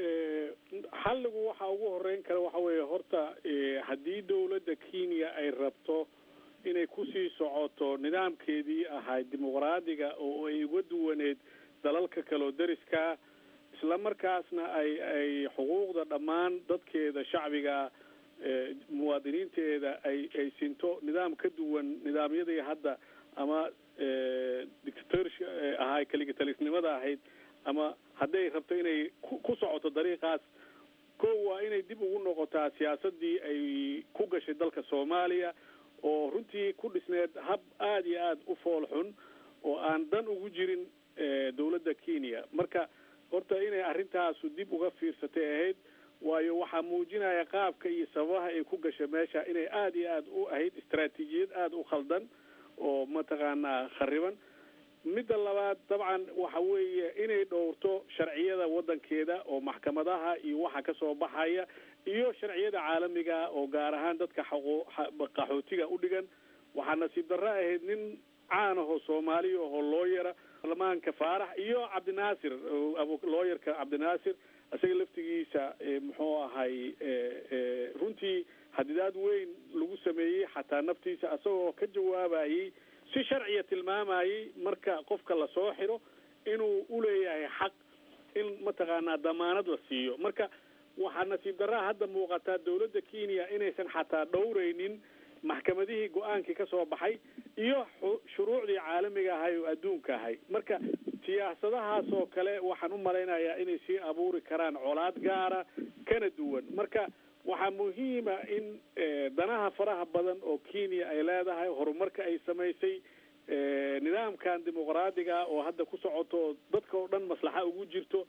xalligu waxa ugu horeyn kara waxa weeye horta haddii dowladda kenya ay rabto inay kusii socoto nidaamkeedii ahayd dimuqraadiga oo ay uga duwaneed dalalka kale oo deriskaa isla markaasna ay ay xuquuqda dhammaan dadkeeda shacbiga muwaadiniinteeda ay ay sinto nidaam ka duwan nidaamyadii hadda ama dictatorship ahay kaligitalisnimada ahayd ama hadday rabto inay ku ku socoto dariiqaas ko waa inay dib ugu noqotaa siyaasadii ay ku gashay dalka soomaaliya oo runtii ku dhisneed hab aada iyo aada u fool xun oo aan dan ugu jirin dowladda kenya marka horta inay arrintaasu dib uga fiirsatay ahayd waayo waxaa muujinaya qaabka iyo sababaha ay ku gashay meesha inay aada iyo aada u ahayd istaraatiijiyad aada u khaldan oo mataqaanaa khariban midda labaad dabcan waxa weeye inay dhowrto sharciyada waddankeeda oo maxkamadaha iyo waxa kasoo baxaya iyo sharciyada caalamiga oo gaar ahaan dadka xaqo qaxootiga u dhigan waxaa nasiib darro ahayd nin caan ahoo soomaaliya ahoo looyara baarlamaanka faarax iyo cabdinaasir looyarka cabdinaasir isaga laftigiisa muxuu ahay runtii hadidaad weyn lagu sameeyey xataa naftiisa isagoo ka jawaabayey si sharciya tilmaamayey marka qofka lasoo xiro inuu uleeyahay xaq in mataqaanaa damaanad la siiyo marka waxaa nasiib darraha hadda muuqataa dowladda kenya inaysan xataa dhowreynin maxkamadihii go-aankii ka soo baxay iyo shuruucdii caalamiga ahay oo adduunka ahay marka siyaasadahaas oo kale waxaan u malaynayaa inay sii abuuri karaan colaad gaara kana duwan marka waxaa muhiima in danaha faraha badan oo kenya ay leedahay horumarka ay samaysay nidaamkan dimuqraadiga oo hadda ku socoto dadka oo dhan maslaxa ugu jirto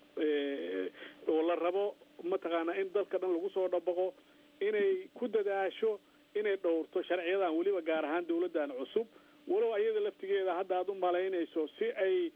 oo la rabo mataqaanaa in dadka dhan lagu soo dhabaqo inay ku dadaasho inay dhowrto sharciyadan weliba gaar ahaan dawladdan cusub walow ayada laftigeeda hadda aada u malaynayso si ay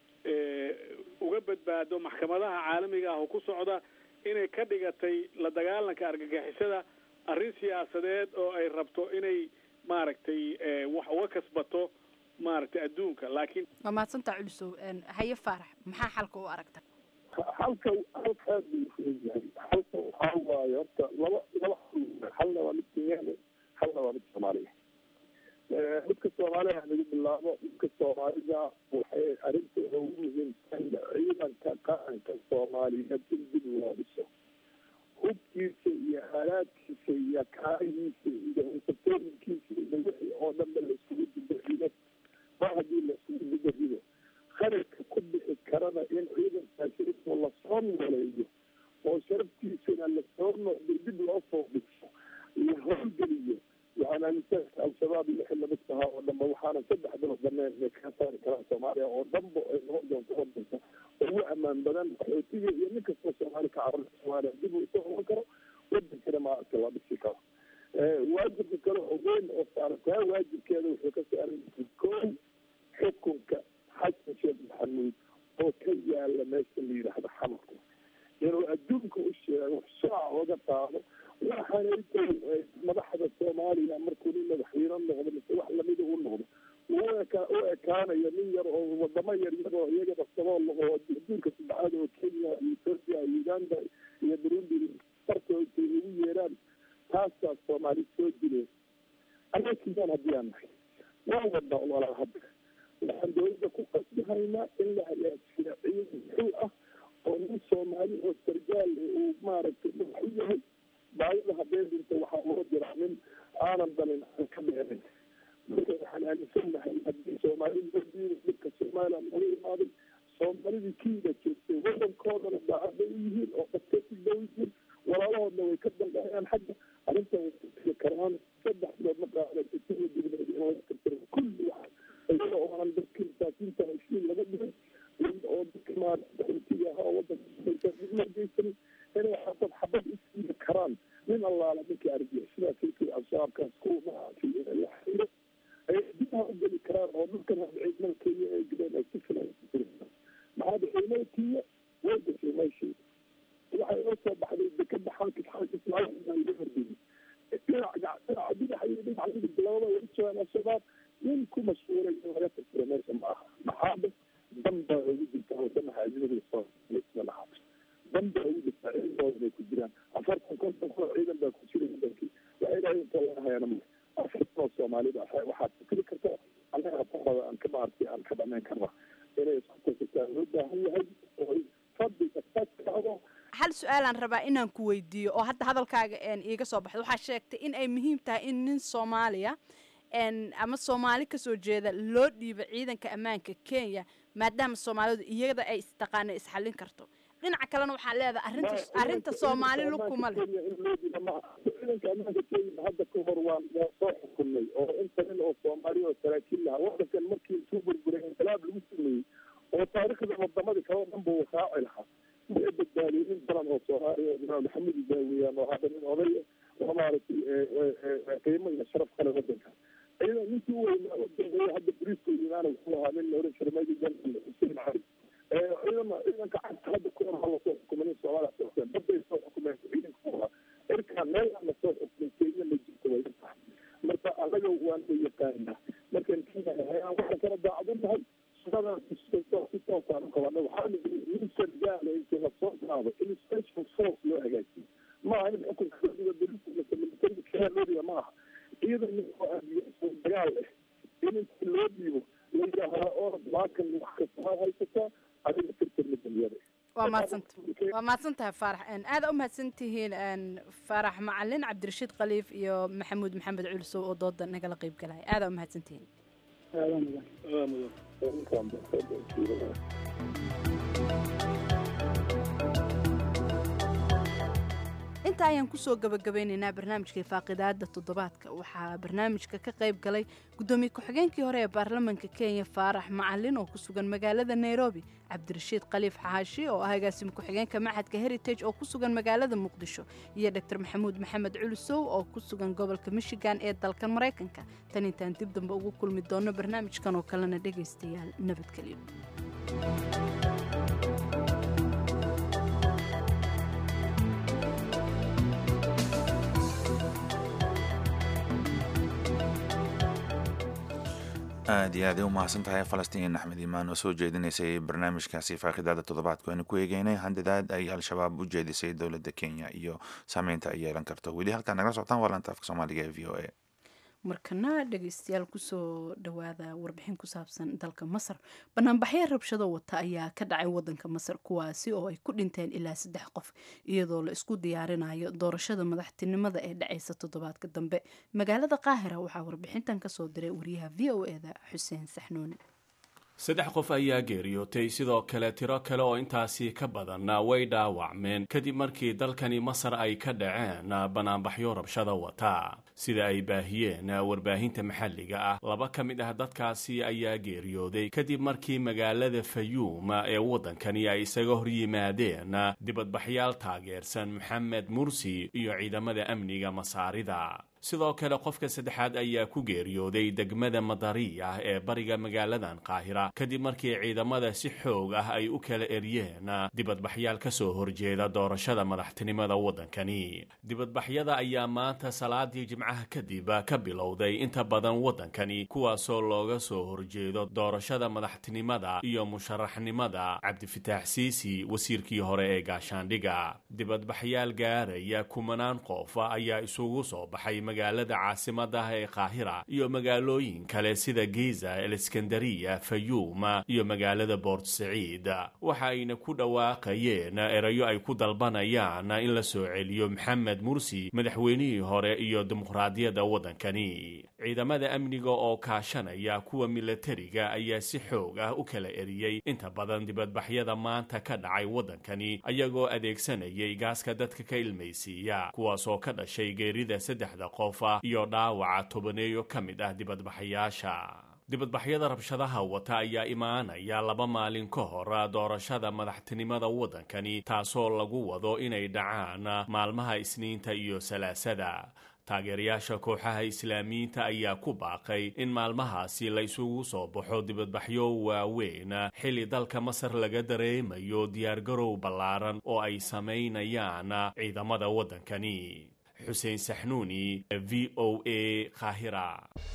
uga badbaado maxkamadaha caalamiga ah oo ku socda inay ka dhigatay la dagaalanka argagixisada arrin siyaasadeed oo ay rabto inay maaragtay wax uga kasbato maaragtay adduunka laakiin waa mahadsantaa culusow haye faarax maxaa xalka u aragta halka halka aad buu ufuran yahay halka waxaa waaye horta laba laba halna waa mid kenyaane halna waa mid soomaaliya midka soomaaliya ha lagu bilaabo midka soomaalida waxay arrintooda ugu muhiimsan ciidanka qaranka soomaaliyeed in dib loo dhiso hubkiisa iyo aalaadkiisa iyo kaarihiisa iyo insatooyinkiisa iyo wixii oo dhanba laisugu dibarido mar haddii laisugu dibarido kharashka ku bixi karana in ciidankaasi intuu lasoo nooleeyo oo sharaftiisana lasoo noqday dib loo soo dhiso la howlgeliyo waxaan aaminsanka al-shabaab iyo wixii lamid tahaa oo dhanba waxaana saddex bilood baneen inay kaga saari karaan soomaaliya oo dhanba ay noqon doonto wadanka ugu amaan badan qaxootiga iyo nin kastoo soomaali ka cararka soomaaliya dib uu isu noqon karo wadankana maaragta la dhisi karo waajibka kale oo weyn oo saaran taa waajibkeeda wuxuu ka saaran yahay koow xukunka xasan sheekh maxamuud oo ka yaala meesha la yidhaahdo xamarka inuu adduunka u sheego shaaca oga qaado waxaana intay madaxda soomaaliya markuu nin madaxweyne noqdo mise wax lamida u noqdo u eka u ekaanayo nin yar oo wadamo yar yar oo iyagaba sabool oo adduunka saddexaad oo kenya iyo ethoopia iyo uganda iyo burundi fartoo intay ugu yeeraan taasaa soomaali soo dileen annaga kiyaan haddii aan nahay waa wadnaa walaa hadda waxaan dowladda ku qasbihaynaa in la hagaajiyo ciidan muxuu ah oo nin soomaali oo sargaal uu maaragtay madax u yahay baayada haddee dhinta waxaa loo jiraa nin aanan dalin aan ka dheerin marka waxaan aaminsanahay haddii soomaali loo diiday dhibka somaliland laga imaaday soomaalidii kiida joogtay wadankoodana daacad bay u yihiin oo dadkasi dhow yihiin walaalahoodna way ka dambeeyaan xagga arrintan way ka tiri karaan saddex bilood ma qaadata sida dibneed in laga tirtiro kulli wax iyada oo aan dadka masaakiinta heshiin laga dhigin oo dadka maaragtiga ahaa wadanka dibna geysanin inay xabad xabad isiibi karaan nin allaala ninkii arjiya sidaas kii al-shabaabkaas kuwa maaragtay inay la xiriiro ay dibha u geli karaan oo dhulkan hadda ciidamada kenya ay galeen ay si filan maxaa da ciidamada kenya way gashay meeshii waxay oo soo baxday dekada xalka xalka ismaaciil baa laga horgeeyey dhinaca dhinaca dhinaca iyo dhinaca midig labada way joogaan al-shabaab nin ku mashhuuray in laga tirtiro meesha ma aha maxaaba dan baa ugu jirta wadanaha ajnabiga soomaaliya lahaa dan baa ugu jirta ciidamooda bay ku jiraan afartan konton kun oo ciidan baa ku jiray wadankii waxay dhahay inta laga hayana ma afartan oo soomaalida waxaad fikri karta annaga hatabada aan ka maartay aan ka dhamayn karna inay isku tasirtaan loo baahan yahay oo fadliga taskacdo hal su-aalaan rabaa inaan ku weydiiyo oo hadda hadalkaaga iiga soo baxda waxaa sheegtay in ay muhiim tahay in nin soomaaliya ama soomaali kasoo jeeda loo dhiibo ciidanka ammaanka kenya maadaama soomaalidu iyada ay istaqaana isxallin karto dhinaca kalena waxaa leedahay arrinta arrinta soomaali lugkuma leh ciidanka ammaanka kenya hadda ka hor waan waa soo xukunay oo inta nin oo soomaali oo saraakiil lahaa wadankan markii intuu burburay inqilaab lagu sameeyey oo taariikhda wadamadii kale oo dhan buu raaci lahaa way badbaadiyey nin badan oo soomaaliya oo imaam maxamed daawiyaan oo hadda nin odaya oo maaragtay qiimo iyo sharaf kale wadanka ciidan ninkii u weynaa u dambeeya hadda bariiska imaana wuxuu ahaa nin la oran jiray madi janal xuseen cali ciidan ciidanka cagta hadda ku hor hala soo xukumay nin soomaaliya soo xukumeen baday soo xukumeen ciidanka ku ahaa cirkaan meel aan la soo xukumay kenya ma jirto way tahay marka anaga waan la yaqaanaa markaan kenya waxaan kala daacad u nahay si toosaan qabana waxaana nin sargaala intii lasoo qaado in special force loo hagaajiyo maaha in xukunka dowlada dowlada militariga kenya loo dhiga maaha ciidan nin oo aadiyo dagaal leh in intii loo dhiibo la yidhaahaa oo maakan wax kasta ha haysataa adiga tirtirna dunyada waa mahadsanta waa mahadsan tahay faarax aada u mahadsan tihiin faarax macalin cabdirashiid khaliif iyo maxamuud maxamed culsow oo dooda nagala qeyb galaya aada u mahadsan tihiin intaa ayaan kusoo gabagabeyneynaa barnaamijkai faaqidaada toddobaadka waxaa barnaamijka ka qayb galay guddoomiye ku-xigeenkii hore ee baarlamaanka kenya faarax macalin oo ku sugan magaalada nairobi cabdirashiid khaliif xaashi oo ah agaasimo ku-xigeenka maxadka heritage oo ku sugan magaalada muqdisho iyo dor maxamuud maxamed culusow oo ku sugan gobolka michigan ee dalkan maraykanka tan intaan dib dambe ugu kulmi doono barnaamijkan oo kalena dhegaystayaal nabadgelyo aada iyo aad ay u mahadsan tahay falastiin axmed imaan oo soo jeedinaysay barnaamijkaasi faaqidaada toddobaadku aynu ku eegeynay handadaad ay al-shabaab u jeedisay dowladda kenya iyo saameynta ay yeelan karto weli halkaa nagala socotaan waa laanta afka soomaaliga ee v o a markana dhegaystayaal kusoo dhawaada warbixin ku saabsan dalka masar banaanbaxyo rabshado wata ayaa ka dhacay wadanka masar kuwaasi oo ay ku dhinteen ilaa saddex qof iyadoo la isku diyaarinayo doorashada madaxtinimada ee dhacaysa toddobaadka dambe magaalada qaahira waxaa warbixintan kasoo diray wariyaha v o eda xuseen saxnuuni saddex qof ayaa geeriyootay sidoo kale tiro kale oo intaasi ka badan way dhaawacmeen kadib markii dalkani masar ay ka dhaceen banaanbaxyo rabshada wata sida ay baahiyeen warbaahinta maxalliga ah laba ka mid ah dadkaasi ayaa geeriyooday kadib markii magaalada fayuum ee waddankani ay isaga hor yimaadeen dibadbaxyaal taageersan maxamed mursi iyo ciidamada amniga masaarida sidoo kale qofka saddexaad ayaa ku geeriyooday degmada madariya ee bariga magaaladan qaahira kadib markii ciidamada si xoog ah ay u kala eryeen dibadbaxyaal ka soo horjeeda doorashada madaxtinimada waddankani dibadbaxyada ayaa maanta salaadii jimcaha kadib ka bilowday inta badan waddankani kuwaasoo looga soo horjeedo doorashada madaxtinimada iyo musharaxnimada cabdifitaax siisi wasiirkii hore ee gaashaandhiga dibadbaxyaal gaaraya kumanaan qof ayaa isugu soo baxay magaalada caasimadda ee qaahira iyo magaalooyin kale sida giza eleskandariya fayuum iyo magaalada boort saciid waxa ayna ku dhawaaqayeen erayo ay ku dalbanayaan in la soo celiyo maxamed mursi madaxweynihii hore iyo dimuqraadiyadda waddankani ciidamada amniga oo kaashanaya kuwa milatariga ayaa si xoog ah u kala eriyey inta badan dibadbaxyada maanta ka dhacay waddankani ayagoo adeegsanayay gaaska dadka ka ilmaysiiya kuwaasoo ka dhashay geerida saddexda qof ah iyo dhaawaca tobaneeyo ka mid ah dibadbaxayaasha dibadbaxyada rabshadaha wata ayaa imaanaya laba maalin ka hor doorashada madaxtinimada waddankani taasoo lagu wado inay dhacaan maalmaha isniinta iyo salaasada taageerayaasha kooxaha islaamiyiinta ayaa ku baaqay in maalmahaasi la isugu soo baxo dibadbaxyo waaweyn xilli dalka masar laga dareemayo diyaargarow ballaaran oo ay samaynayaan ciidamada waddankani xuseen saxnuuni v o a qaahira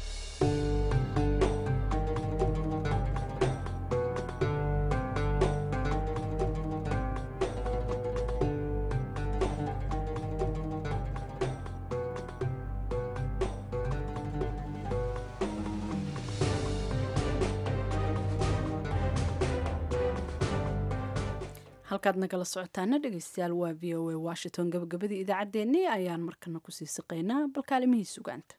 halkaad nagala socotaana dhegeystayaal waa v o a washington gabagabadii idaacaddeenni ayaan markana kusii siqaynaa bal kaalimihii sugaanta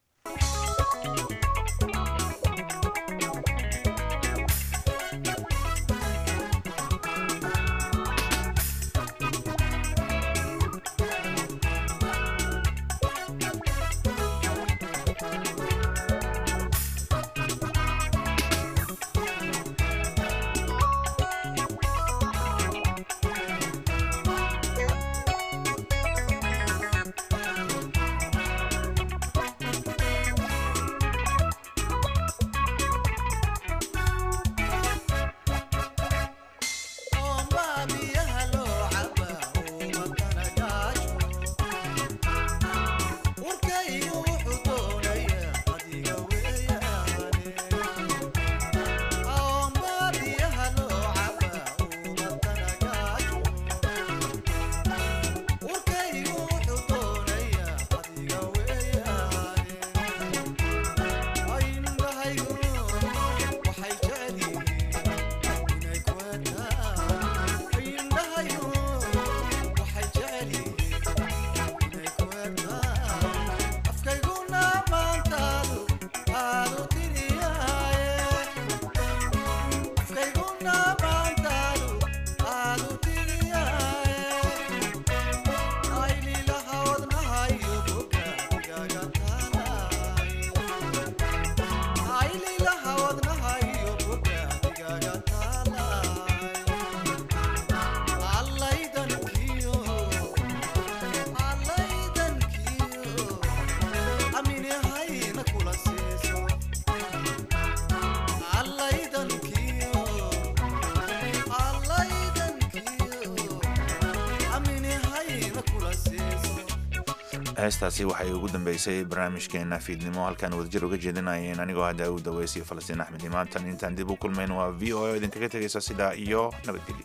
heestaasi waxay ugu dambeysay barnaamijkeena fiidnimo halkaan wadajir uga jeedinayeen anigoo hadda u daweysiyo falastiin axmed imaantan intaan dib u kulmayn waa v o a idinkaga tegaysa sidaa iyo nabadgelyo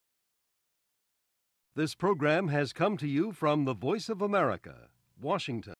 This program has come to you from the Voice of America, Washington.